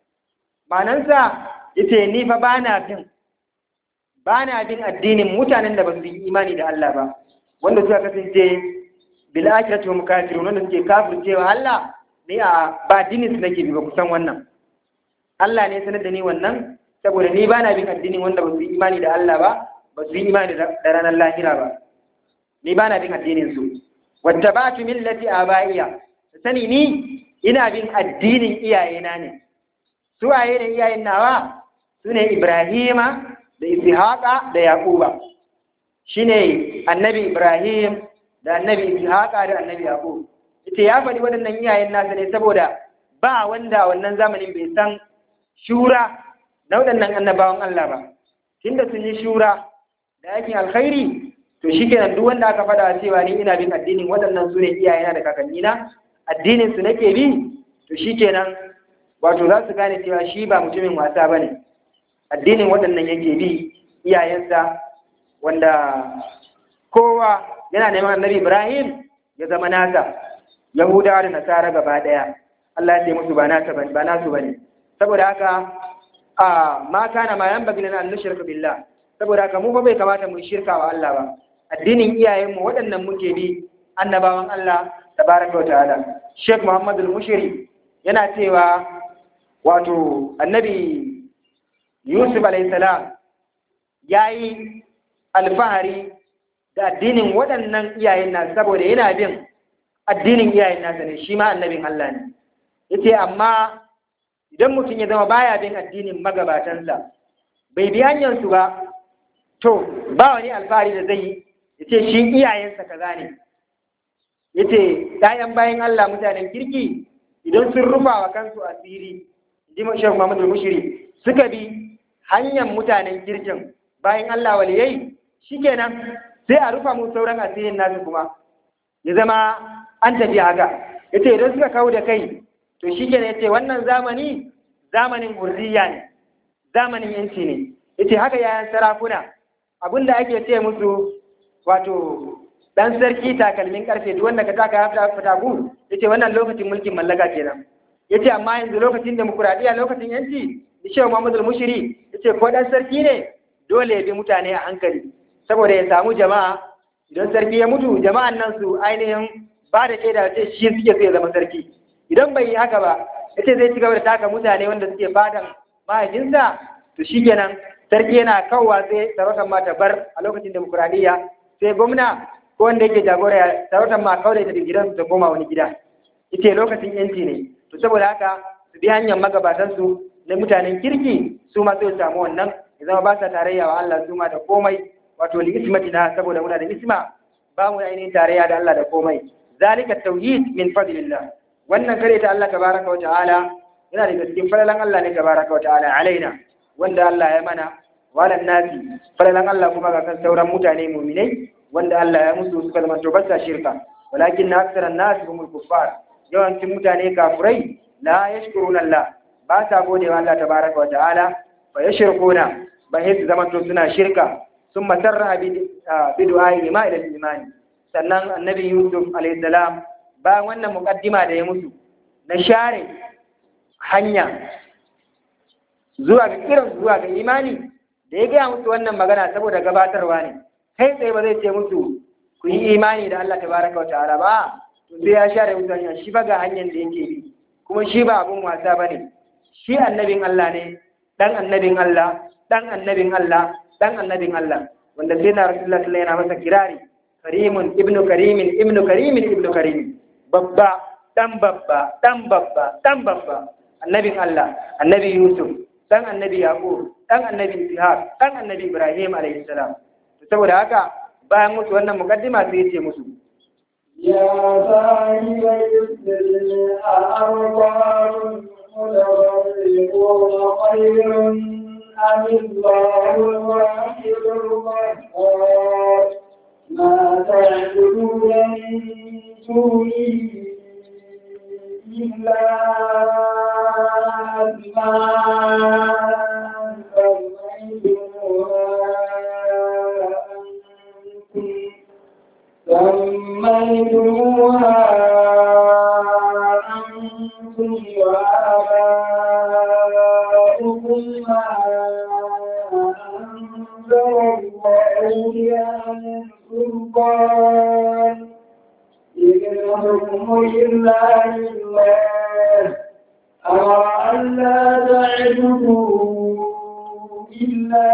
manansa yace ni fa bana bin bana bin addinin mutanen da ba su yi imani da Allah ba wanda suka kasance bil akhirati hum kafirun wanda suke kafircewa Allah ni a ba dinin su nake bi ba kusan wannan Allah ne sanar da ni wannan saboda ni bana bin addinin wanda ba su yi imani da Allah ba ba su yi imani da ranar lahira ba ni bana bin addinin su wattabatu millati abaiya sani ni ina bin addinin iyayena ne su waye ne iyayen nawa su ne Ibrahima da Ishaqa da Yaquba shine annabi Ibrahim da annabi Ishaqa da annabi Yaqub ita ya faɗi waɗannan iyayen nasa ne saboda ba wanda wannan zamanin bai san shura na waɗannan annabawan Allah ba tunda sun yi shura da aikin alkhairi to shikenan duk wanda aka faɗa cewa ni ina bin addinin waɗannan su ne iyayena da kakannina addinin su nake bi to shikenan wato za su gane cewa shi ba mutumin wasa ba ne addinin waɗannan yake bi iyayensa wanda kowa yana neman annabi ibrahim ya zama nasa yahudawa da nasara gaba ɗaya allah ya ce musu ba nasu ba nasu bane saboda haka a ma kana ma yan bagina an nushrika billah saboda haka mu fa bai kamata mu shirka wa Allah ba addinin iyayenmu waɗannan muke bi annabawan Allah tabaraka wa ta'ala Sheikh Muhammad al-Mushiri yana cewa wato annabi Yusuf alaihissalam ya yi alfahari da addinin waɗannan iyayen nasa saboda yana bin addinin iyayen nasa ne shi ma annabin Allah ne yace amma idan mutum ya zama baya bin addinin magabatansa bai bi hanyarsu ba to ba wani alfahari da zai yi yace shi iyayensa kaza ne yace ɗayan bayan Allah mutanen kirki idan sun rufa wa kansu asiri ji Sheikh Muhammad al-Mushiri suka bi hanyar mutanen kirkin bayan Allah waliyai shikenan sai a rufa mu sauran asirin nasu kuma ya zama an tafi haka yace idan suka kawo da kai to shikenan yace wannan zamani zamanin hurriya ne zamanin yanci ne yace haka yayan sarakuna abinda ake ce musu wato dan sarki takalmin karfe duk wanda ka taka ya fita gu yace wannan lokacin mulkin mallaka kenan yace amma yanzu lokacin demokuraɗiyya lokacin yanci Shehu Muhammadu Mushiri yace ko dan sarki ne dole ya bi mutane a hankali saboda ya samu jama'a idan sarki ya mutu jama'an nan su ainihin ba da shaida ce shi suke so ya zama sarki idan bai yi haka ba yace zai ci gaba da taka mutane wanda suke fadan mahaifinsa to shikenan sarki yana kawwa sai sarautar ma ta bar a lokacin demokuraɗiyya sai gwamna ko wanda yake jagora sarautar ma kawai da gidansu ta koma wani gida ita lokacin yanci ne to saboda haka su bi hanyar magabatansu na mutanen kirki su ma sai samu wannan ya zama ba sa tarayya wa Allah su ma da komai wato li ismatina saboda muna da isma ba mu ainihin tarayya da Allah da komai zalika tauhid min fadlillah wannan kare ta Allah tabaraka wa ta'ala yana daga cikin falalan Allah ne tabaraka wa ta'ala alaina wanda Allah ya mana walan nasi falalan Allah kuma ga kan sauran mutane mu'minai wanda Allah ya musu suka zama to basa shirka walakin na aksaran nasi humul kuffar yawancin mutane kafurai la yashkuruna Allah ba sa gode wa Allah tabaraka wa ta'ala fa yashkuruna ba su zama to suna shirka sun masarra bi du'ai ma ila imani sannan annabi Yusuf alayhi salam bayan wannan muqaddima da ya musu na share hanya zuwa ga kiran zuwa ga imani da ya gaya musu wannan magana saboda gabatarwa ne kai tsaye ba zai ce musu ku yi imani da Allah tabaraka wa ta'ala ba to sai ya share musu hanya shi ba ga hanyar da yake bi kuma shi ba abun wasa bane shi annabin Allah ne dan annabin Allah dan annabin Allah dan annabin Allah wanda sai na Rasulullah sallallahu alaihi yana masa kirari karimun ibnu karimin ibnu karimin ibnu karimin babba dan babba dan babba dan babba annabin Allah annabi Yusuf dan annabi Yaqub dan annabi Ishaq dan annabi Ibrahim alaihi salam saboda haka bayan musu wannan mukaddima sai ya ce musu يا صاحب السر أأرباب متفرقون خير أم الله الواحد القهار ما تعبدون من دونه إلا أسماء سميتموها أنتم وآباؤكم ما أنزل الله بها من سلطان إن الحكم إلا لله أمر أن لا تعبدوا إلا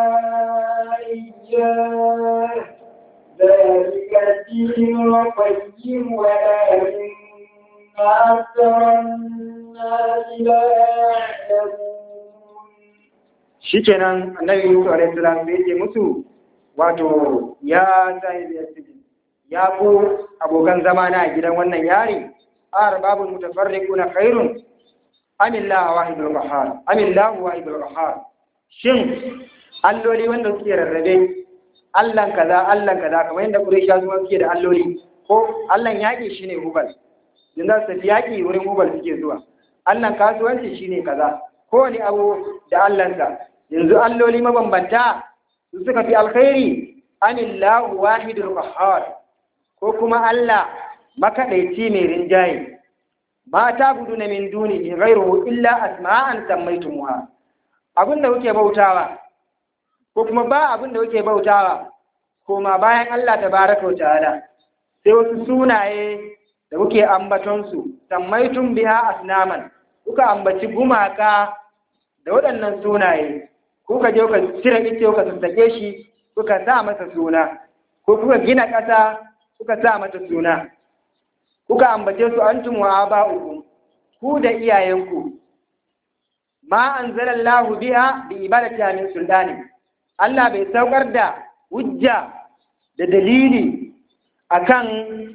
إياه ذلك الدين القيم ولكن أكثر الناس لا يعلمون shikenan annabi Yusuf alaihi salam da yake musu wato ya sahibi yasjid ya ku abokan zama na gidan wannan yari arbabul mutafarriquna khairun amillahu wahidul qahhar amillahu wahidul qahhar shin alloli wanda suke rarrabe Allahn kaza Allahn kaza kamar yadda Quraysha su suke da alloli ko Allahn yaƙi shine Hubal in za su tafi yaƙi wurin Hubal suke zuwa Allahn kasuwanci shine kaza kowane abu da Allahnsa yanzu alloli mabambanta su suka fi alkhairi anillahu wahidul qahhar ko kuma Allah makaɗaici mai rinjaye ma ta gudu na min duni ghairuhu illa asma'an sammaytumuha abinda kuke bautawa ko kuma ba abin da kuke bautawa koma bayan Allah tabaraka wa ta'ala sai wasu sunaye da kuke ambaton su sammaitun biha asnaman kuka ambaci gumaka da waɗannan sunaye kuka je kuka cire ice kuka sassake shi kuka sa masa suna ko kuka gina ƙasa kuka sa mata suna kuka ambace su antum wa aba'ukum ku da iyayenku ma anzalallahu biha bi ibadati min sultani Allah bai saukar da hujja da dalili akan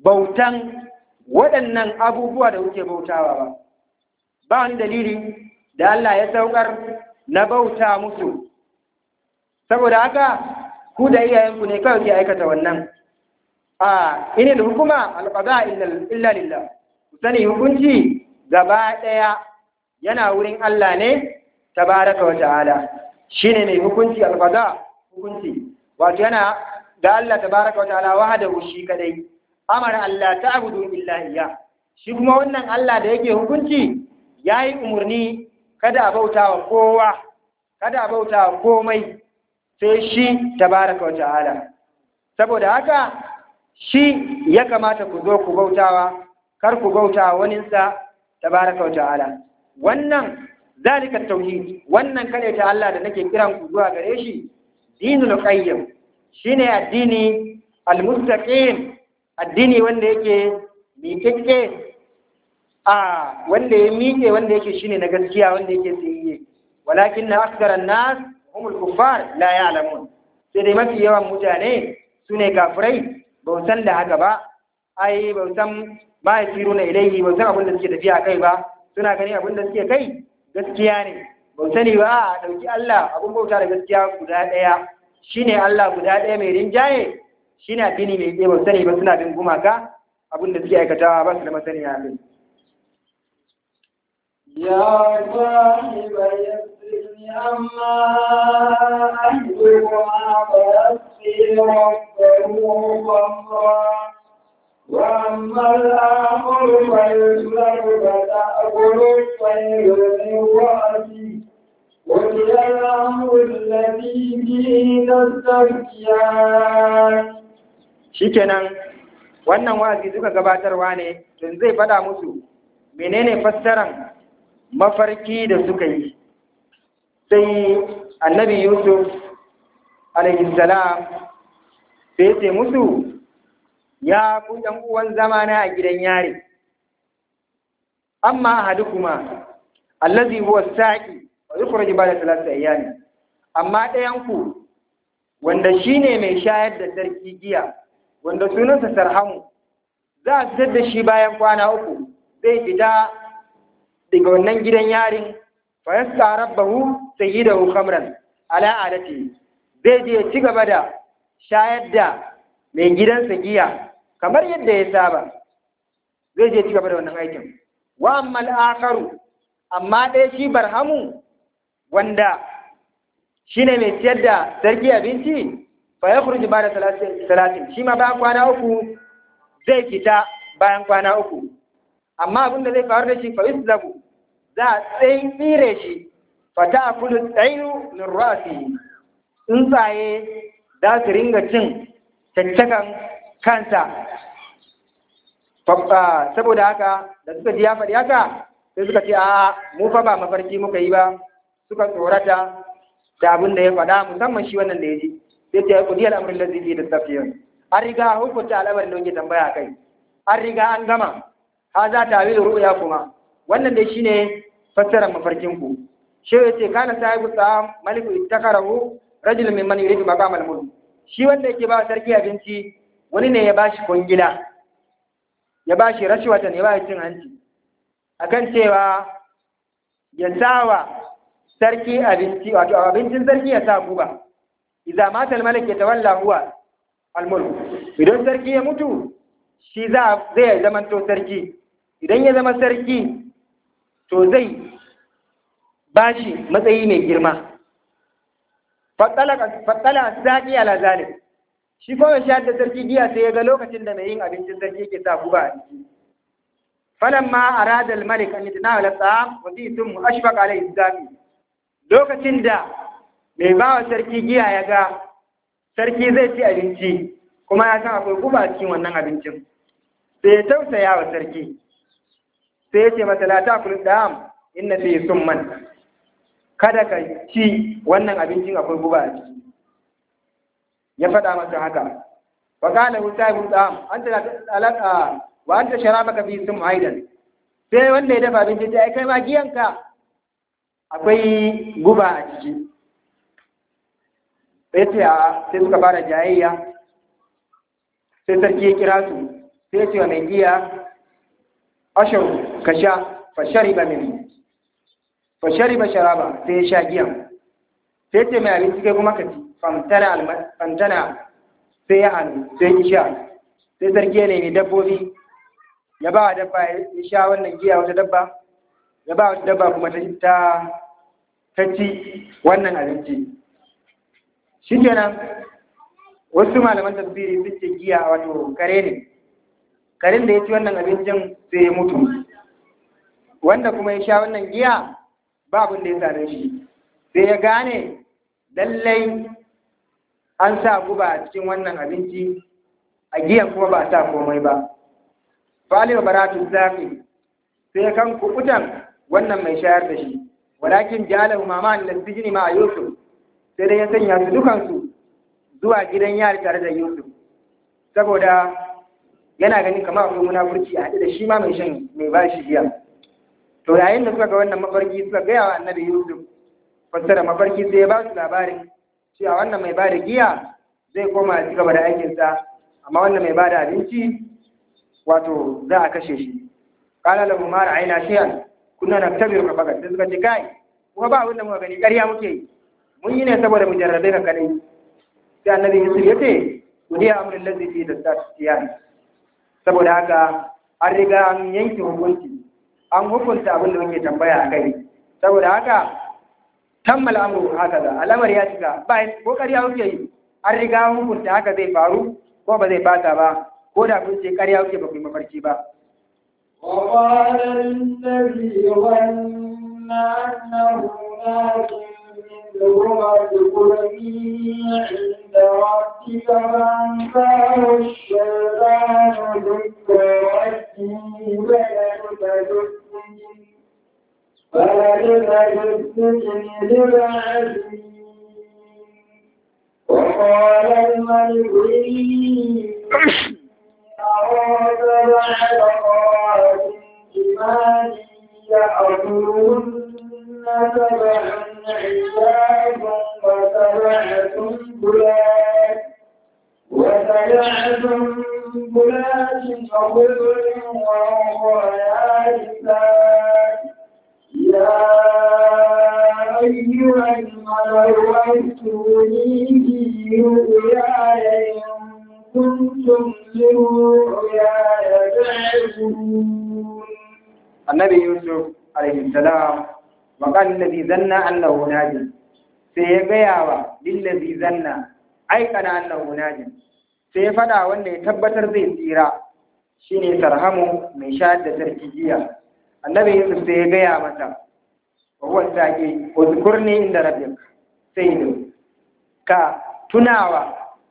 bautan waɗannan abubuwa da kuke bautawa ba ba wani dalili da Allah ya saukar na bauta musu saboda haka ku da iyayenku ne kawai ke aikata wannan a inil hukuma alqada illa lillah ku sani hukunci gaba ɗaya yana wurin Allah ne tabaraka wa ta'ala shine mai hukunci alqada hukunci wato yana da Allah tabaraka wa ta'ala wahdahu shi kadai amara Allah ta'budu illa iyyah shi kuma wannan Allah da yake hukunci yayi umurni kada a bauta wa kowa kada a bauta wa komai sai shi tabaraka wa ta'ala saboda haka shi ya kamata ku zo ku bautawa kar ku bauta waninsa tabaraka wa ta'ala wannan zalika tauhid wannan kare ta Allah da nake kiran ku zuwa gare shi dinul qayyim shine addini almustaqim addini wanda yake miƙeƙe a wanda ya miƙe wanda yake shine na gaskiya wanda yake tsiye walakin na askaran nas humul kuffar la ya'lamun sai dai mafi yawan mutane su ne kafirai ba san da haka ba ai ba san ma yasiru na ilaihi ba san abin da suke tafiya kai ba suna gani abin da suke kai gaskiya ne ba sani ba a ɗauki Allah abin bauta da gaskiya guda ɗaya shine Allah guda ɗaya mai rinjaye shine addini mai ɗaya ba sani ba suna bin gumaka abin da suke aikatawa ba su da masaniya kai يا صاحب يسرني أما أهلهما فيسقي ربه خمرا وأما الآخر فيسلب فتأكل الطير من رأسه قضي الأمر الذي فيه تستفتيان shikenan wannan wa'azi duka gabatarwa ne don zai faɗa musu menene fassaran mafarki da suka yi sai annabi yusuf alaihissalam sai ce musu ya ku ɗan uwan zamana a gidan yari amma ahadukuma allazi huwa saqi wa yukhraj ba'da thalathati ayyam amma ɗayan ku wanda shine mai shayar da sarki giya wanda sunansa sarhamu za a fitar da shi bayan kwana uku zai fita daga wannan gidan yarin fa yasqa rabbahu sayyidahu khamran ala alati zai je ya ci gaba da shayar da mai gidansa giya kamar yadda ya saba zai je ci gaba da wannan aikin wa ammal akharu amma ɗaya shi barhamu wanda shine mai ciyar da sarki abinci fa ya kurji ba da talatin shi ma bayan kwana uku zai fita bayan kwana uku amma abin da zai faru da shi fa zagu za a tsayin tsire shi fa ta kulu tsayu min rasi tsuntsaye za su ringa cin caccakan kansa saboda haka da suka ji ya faɗi haka sai suka ce a mu fa ba mafarki muka yi ba suka tsorata da abin da ya faɗa musamman shi wannan da ya ji sai ce ku diyar amurin lazifi da safiyan an riga hukunta al'amarin da kuke tambaya kai an riga an gama ha za ta wi ru'ya kuma wannan dai shine fassarar mafarkin ku shi ya ce kana sahibu sa maliku ittakarahu rajul min man yuridu maqam al-mulk shi wanda yake ba sarki abinci wani ne ya bashi kongila ya bashi rashwatan ya bashi cin hanci akan cewa ya sawa sarki abinci wato abincin sarki ya sa guba idza mata al-malik yatawalla huwa al-mulk idan sarki ya mutu shi za zai zama to sarki idan ya zama sarki to zai bashi matsayi mai girma fattala saki ala zalim shi kuma shi da sarki giya sai ya ga lokacin da mai yin abincin sarki yake sa guba a ciki falamma arada al-malik an yatanawala at-ta'am wa fi thum ashfaq alayhi zafi lokacin da mai bawa sarki giya ya ga sarki zai ci abinci kuma ya san akwai guba cikin wannan abincin sai ya tausaya wa sarki sai ya ce masa la ta'kul dam inna fi summan kada ka ci wannan abincin akwai guba a ciki ya faɗa masa haka wa qala hu sahibu dam anta alaka wa anta sharabaka fi sum aidan sai wanda ya dafa abinci sai kai ma giyanka akwai guba a ciki sai ce a sai suka fara jayayya sai sarki ya kira su sai ce wa mai giya ashar ka sha fa shariba min fa shariba sharaba sai ya sha giyan sai ce mai abinci kai kuma ka ci fantana sai ya hannu sai ya sha sai sarki ya nemi dabbobi ya ba wa dabba ya sha wannan giya wata dabba ya ba wata dabba kuma ta ta ci wannan abinci shi kenan wasu malaman tafsiri sun ce giya wato kare ne karen da ya ci wannan abincin sai ya mutu wanda kuma ya sha wannan giya ba abin da ya same shi sai ya gane lallai an sa guba a cikin wannan abinci a giyan kuma ba a sa komai ba fali wa baratu zafi sai kan kukutan wannan mai shayar da shi walakin jalahu mama da sijini ma a yusuf sai dai ya sanya su dukansu zuwa gidan yari tare da yusuf saboda yana ganin kamar akwai munafurci a haɗe da shi ma mai shan mai ba shi giya to yayin da suka ga wannan mafarki suka gaya wa annabi yusuf fassara mafarki sai ya ba su labarin cewa wannan mai ba da giya zai koma ya ci gaba da aikinsa amma wannan mai ba da abinci wato za a kashe shi kala lahu ma ra'ayna shay'an kunna naktabiru ka fakat sai suka ce kai kuma ba abin da muka gani ƙarya muke yi mun yi ne saboda mu jarrabe ka kadai sai annabi yusuf ya ce wani amrin lazi fi da tatiyan saboda haka an riga an yanke hukunci an hukunta abin da muke tambaya a kai saboda haka tammal amru haka da alamar ya cika ba ko ƙarya kuke yi an riga an hukunta haka zai faru ko ba zai bata ba ko da kun ce ƙarya kuke ba ku yi mafarki ba وقال الذي ظن أنه ناج منهما اذكرني عند ربك فأنفاه الشيطان ذكر ربه فلبث في السجن فلبث في السجن بضع سنين وقال الملك إني أراد بعد قرارة إيمان يأكلهن سبعا عجاف وسبع سنبلات وسبع سنبلات وخضر وأخرى يابسات يا أيها الملأ أفتوني في رؤياي إن كنتم لرؤياي تعبدون annabi yusuf alaihi salam wa qala alladhi zanna annahu najin sai ya gaya wa lillazi zanna aikana annahu najin sai ya fada wanda ya tabbatar zai tsira shine sarhamu mai shayar da sarki jiya annabi yusuf sai ya gaya mata wa huwa saqi uzkurni inda rabbik sai ka tunawa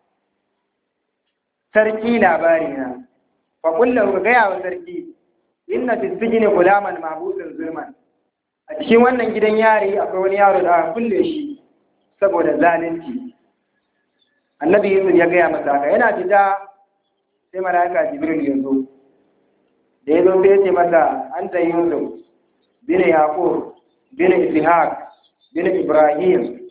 sarki labari na fa kullu ka gaya wa sarki inna fi sijni gulaman mabusin zulman a cikin wannan gidan yari akwai wani yaro da aka kulle shi saboda zalunci annabi yusuf ya gaya masa haka yana fita sai malaika jibril ya zo da ya zo sai ya ce masa anta yusuf bin yaqub bin ishaq bin ibrahim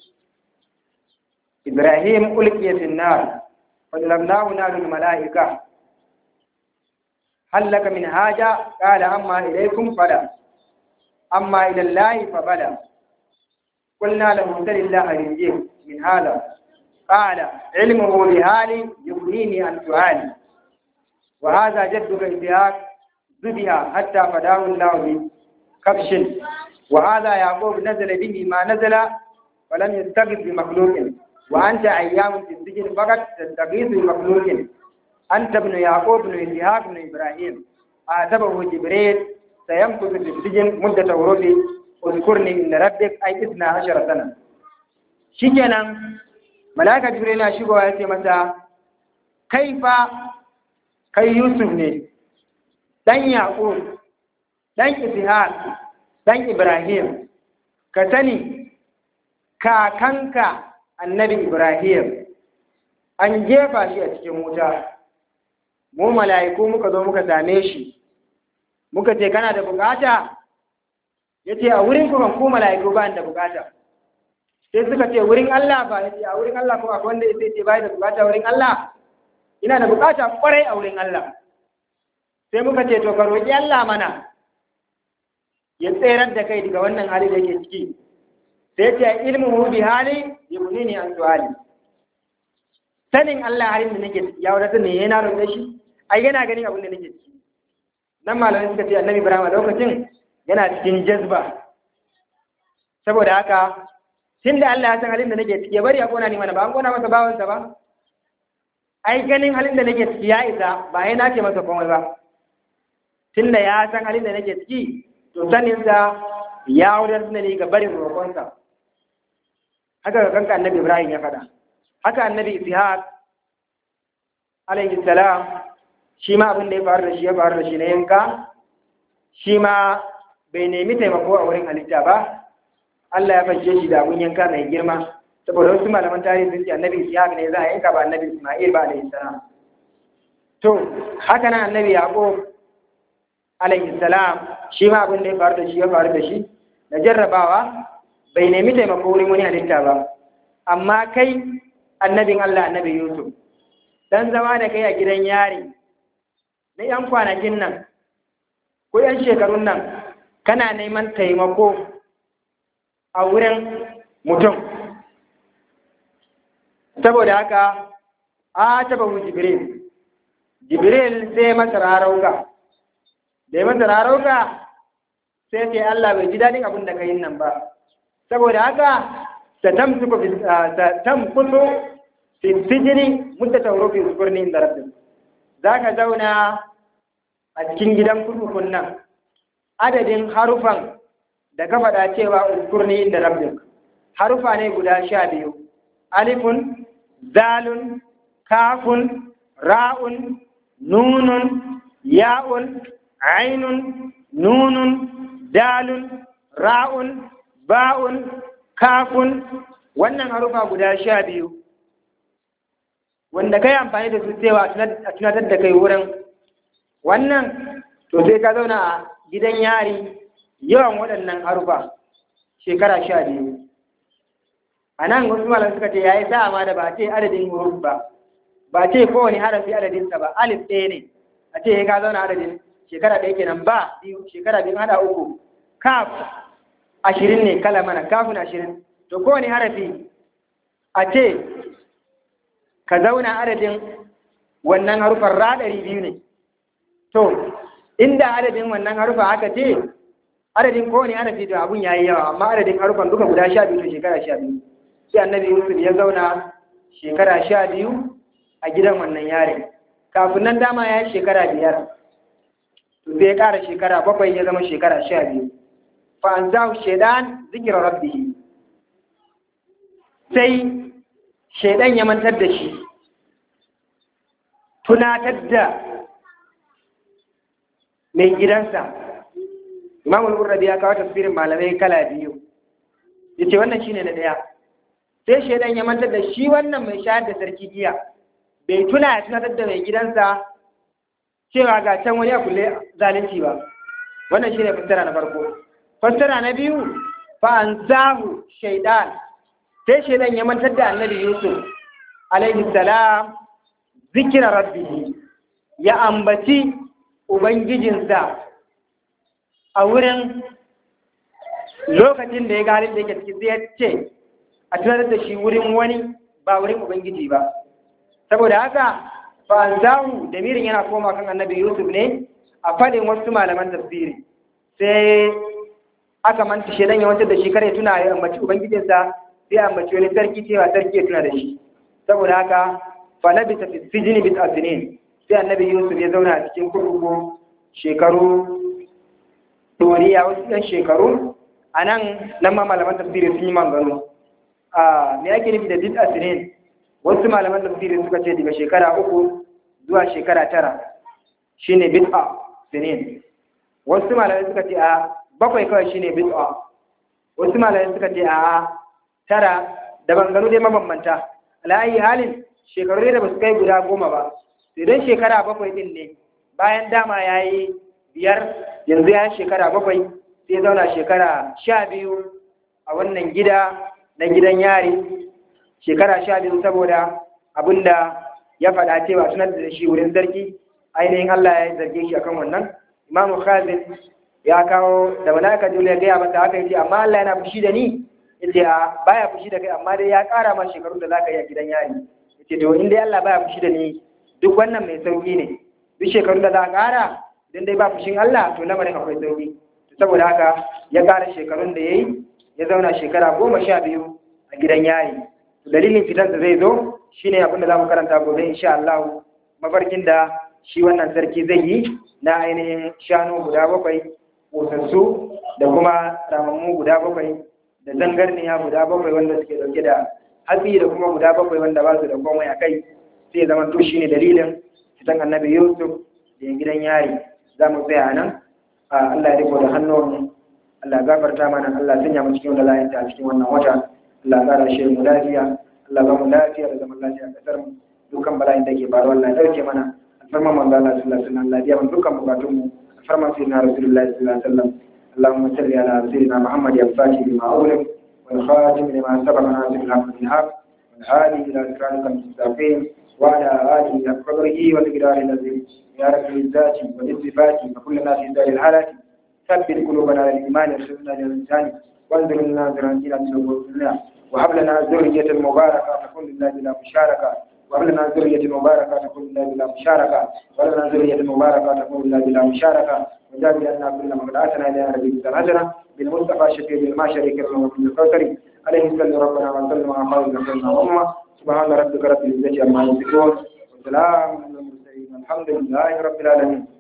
ibrahim ulqiya fi nar fa lamnahu narul malaika هل لك من حاجة قال أما إليكم فلا أما إلى الله فبلا قلنا له سل الله رزقه من هذا قال علمه بحالي يغنيني عن سؤالي وهذا جدك إسحاق ذبح حتى فداه الله بكبش وهذا يعقوب نزل به ما نزل ولم يستغيث بمخلوق وأنت أيام في السجن فقط تستغيث بمخلوق أنت ابن يعقوب بن إسحاق بن إبراهيم آتبه جبريل سيمكث في السجن مدة ورودي اذكرني من ربك أي إثنى عشر سنة شكرا ملائكة جبريل أشيكوا يأتي متى كيف كي يوسف ne dan Yaqub dan Ishaq dan Ibrahim ka sani kakanka annabi Ibrahim an jefa shi a cikin wuta mu mala'iku muka zo muka same shi muka ce kana da bukata ya ce a wurin kuma ku mala'iku ba da bukata sai suka ce wurin Allah ba ya ce a wurin Allah kuma akwai wanda ya ce bai da bukata wurin Allah ina da bukata kwarai a wurin Allah sai muka ce to ka roƙi Allah mana ya tserar da kai daga wannan hali da yake ciki sai ce ilmuhu bi hali yubnini an su'ali sanin Allah halin da nake ciki ya wadatar ne yana roƙe shi ai yana ganin abin da nake ciki nan malamai suka ce annabi Ibrahim a lokacin yana cikin jazba saboda haka tun da Allah ya san halin da nake ciki ya bari a kona ni mana ba an kona masa bawansa ba ai ganin halin da nake ciki ya isa ba ai na ce masa komai ba tun da ya san halin da nake ciki to saninsa ya wadatar da ni ga barin roƙonsa haka ga kanka annabi Ibrahim ya faɗa haka annabi Ishaq alaihi salam shi ma abin da ya faru da shi ya faru da shi na yanka shi ma bai nemi taimako a wurin halitta ba Allah ya fashe shi da abin yanka mai girma saboda wasu malaman tarihi sun ce annabi Ishaq ne za a yanka ba annabi Isma'il ba alaihi salam to haka nan annabi Yaqub alaihi salam shi ma abin da ya faru da shi ya faru da shi na jarrabawa bai nemi taimako wurin wani halitta ba amma kai annabin Allah annabi Yusuf dan zama da kai a gidan yari na yan kwanakin nan ko yan shekarun nan kana neman taimako a wurin mutum saboda haka a taba jibril jibril sai masa rarauka da ya masa rarauka sai ce Allah bai ji daɗin abin da ka yi nan ba saboda haka ta tamkutu fi sijini mutta tauro fi sukurni inda rabbi za ka zauna a cikin gidan kurkukun nan adadin harufan da ka faɗa cewa uskurni inda rabbi harufa ne guda sha biyu alifun zalun kafun ra'un nunun ya'un ainun nunun dalun ra'un ba'un kafun wannan harufa guda sha biyu wanda kai amfani da su cewa a tunatar da kai wurin wannan to sai ka zauna a gidan yari yawan waɗannan harufa shekara sha biyu a nan wasu malam suka ce ya yi sa'a ma da ba a ce adadin huruf ba ba ce kowane harafi adadinsa ba alif ɗaya ne a ce ka zauna adadin shekara ɗaya kenan ba biyu shekara biyu hada uku kaf ashirin ne kala mana kafin ashirin to kowane harafi a ce ka zauna adadin wannan harufan ra ɗari biyu ne to inda adadin wannan harufa aka ce adadin kowane harafi to abun ya yi yawa amma adadin harufan duka guda sha biyu to shekara sha biyu sai annabi yusuf ya zauna shekara sha biyu a gidan wannan yare kafin nan dama ya yi shekara biyar to sai ya ƙara shekara bakwai ya zama shekara sha biyu fa an zahu shaidan zikirar rabbihi sai shaidan ya mantar da shi tunatar da mai gidansa imamul burrabi ya kawo tafsirin malamai kala biyu ya ce wannan shine na ɗaya sai shaidan ya mantar da shi wannan mai shayar da sarki giya bai tuna ya tunatar da mai gidansa cewa ga can wani a kulle zalunci ba wannan shine fassara na farko fassara na biyu fa an zahu shaidan sai shaidan ya mantar da annabi yusuf alaihi salam zikira rabbihi ya ambaci ubangijinsa a wurin lokacin da ya ga halin da yake ciki sai ya ce a tunatar da shi wurin wani ba wurin ubangiji ba saboda haka fa an zahu da mirin yana koma kan annabi yusuf ne a faɗin wasu malaman tafsiri sai aka manta shaidan ya wancan da shi kare tuna ya ambaci ubangijinsa sai ambaci wani sarki cewa sarki ya tuna da shi saboda haka fa labisa fi sijini bit asinin sai annabi yusuf ya zauna a cikin kurkuku shekaru doriya wasu ɗan shekaru a nan nan ma malaman tafsiri sun yi mangano a me ake nufi da bit asinin wasu malaman tafsiri suka ce daga shekara uku zuwa shekara tara shine bid'a sinin wasu malamai suka ce a bakwai kawai shine bid'a wasu malamai suka ce a tara da bangano dai mabambanta ala'ayi halin shekaru ne da basu kai guda goma ba sai don shekara bakwai din ne bayan dama ya yi biyar yanzu ya shekara bakwai sai zauna shekara sha biyu a wannan gida na gidan yari shekara sha biyu saboda abinda ya faɗa cewa tunar da shi wurin sarki ainihin Allah ya zarge shi akan wannan imamu khazin ya kawo da malaka jibril ya gaya masa haka yace amma Allah yana fushi da ni yace a baya fushi da kai amma dai ya ƙara ma shekarun da zaka yi a gidan yari yace to in dai Allah baya fushi da ni duk wannan mai sauki ne duk shekarun da za a ƙara idan dai ba fushin Allah to lamarin akwai sauki saboda haka ya ƙara shekarun da yayi ya zauna shekara goma sha biyu a gidan yari dalilin fitarsa zai zo shine abin da za mu karanta gobe insha Allah mafarkin da shi wannan sarki zai yi na ainihin shanu guda bakwai ƙosassu da kuma ramammu guda bakwai da zangarniya guda bakwai wanda suke dauke da hatsi da kuma guda bakwai wanda ba su da komai a kai sai zama to shine dalilin fitan annabi yusuf da ya gidan yari za mu tsaya nan Allah ya riko da hannun Allah gafarta mana Allah sanya mu cikin wanda a cikin wannan wata Allah ƙara shi mu lafiya Allah ba mu lafiya da zaman lafiya a ƙasar mu dukkan bala'in da ke faruwa Allah ya dauke mana alfarman manzo Allah sallallahu alaihi wasallam Allah ya biya dukkan bukatun mu alfarman sayyidina rasulullahi sallallahu alaihi wasallam اللهم صل على سيدنا محمد الفاتح لما أغلق والخاتم لما سبق ناصر الحق بالحق والهادي إلى صراطك المستقيم وعلى آله حق قدره والمقدار الذي يا رب الذات والصفات وكلنا في دار الحالات ثبت قلوبنا على الإيمان وارشدنا للإنسان وانظر لنا نظرا إلى سبلنا وهب لنا ذرية مباركة تكون لله بلا مشاركة وهب لنا ذرية مباركة تكون لله بلا مشاركة وهب لنا ذرية مباركة تكون لله بلا مشاركة وجاب لنا كل من دعاتنا إلى ربي الهجرة بالمصطفى الشفيع بالما شريك له وكل الكوثر عليه صلى ربنا وسلم على خير نبينا وأمة سبحان ربك رب العزة عما يصفون وسلام على المرسلين الحمد لله رب العالمين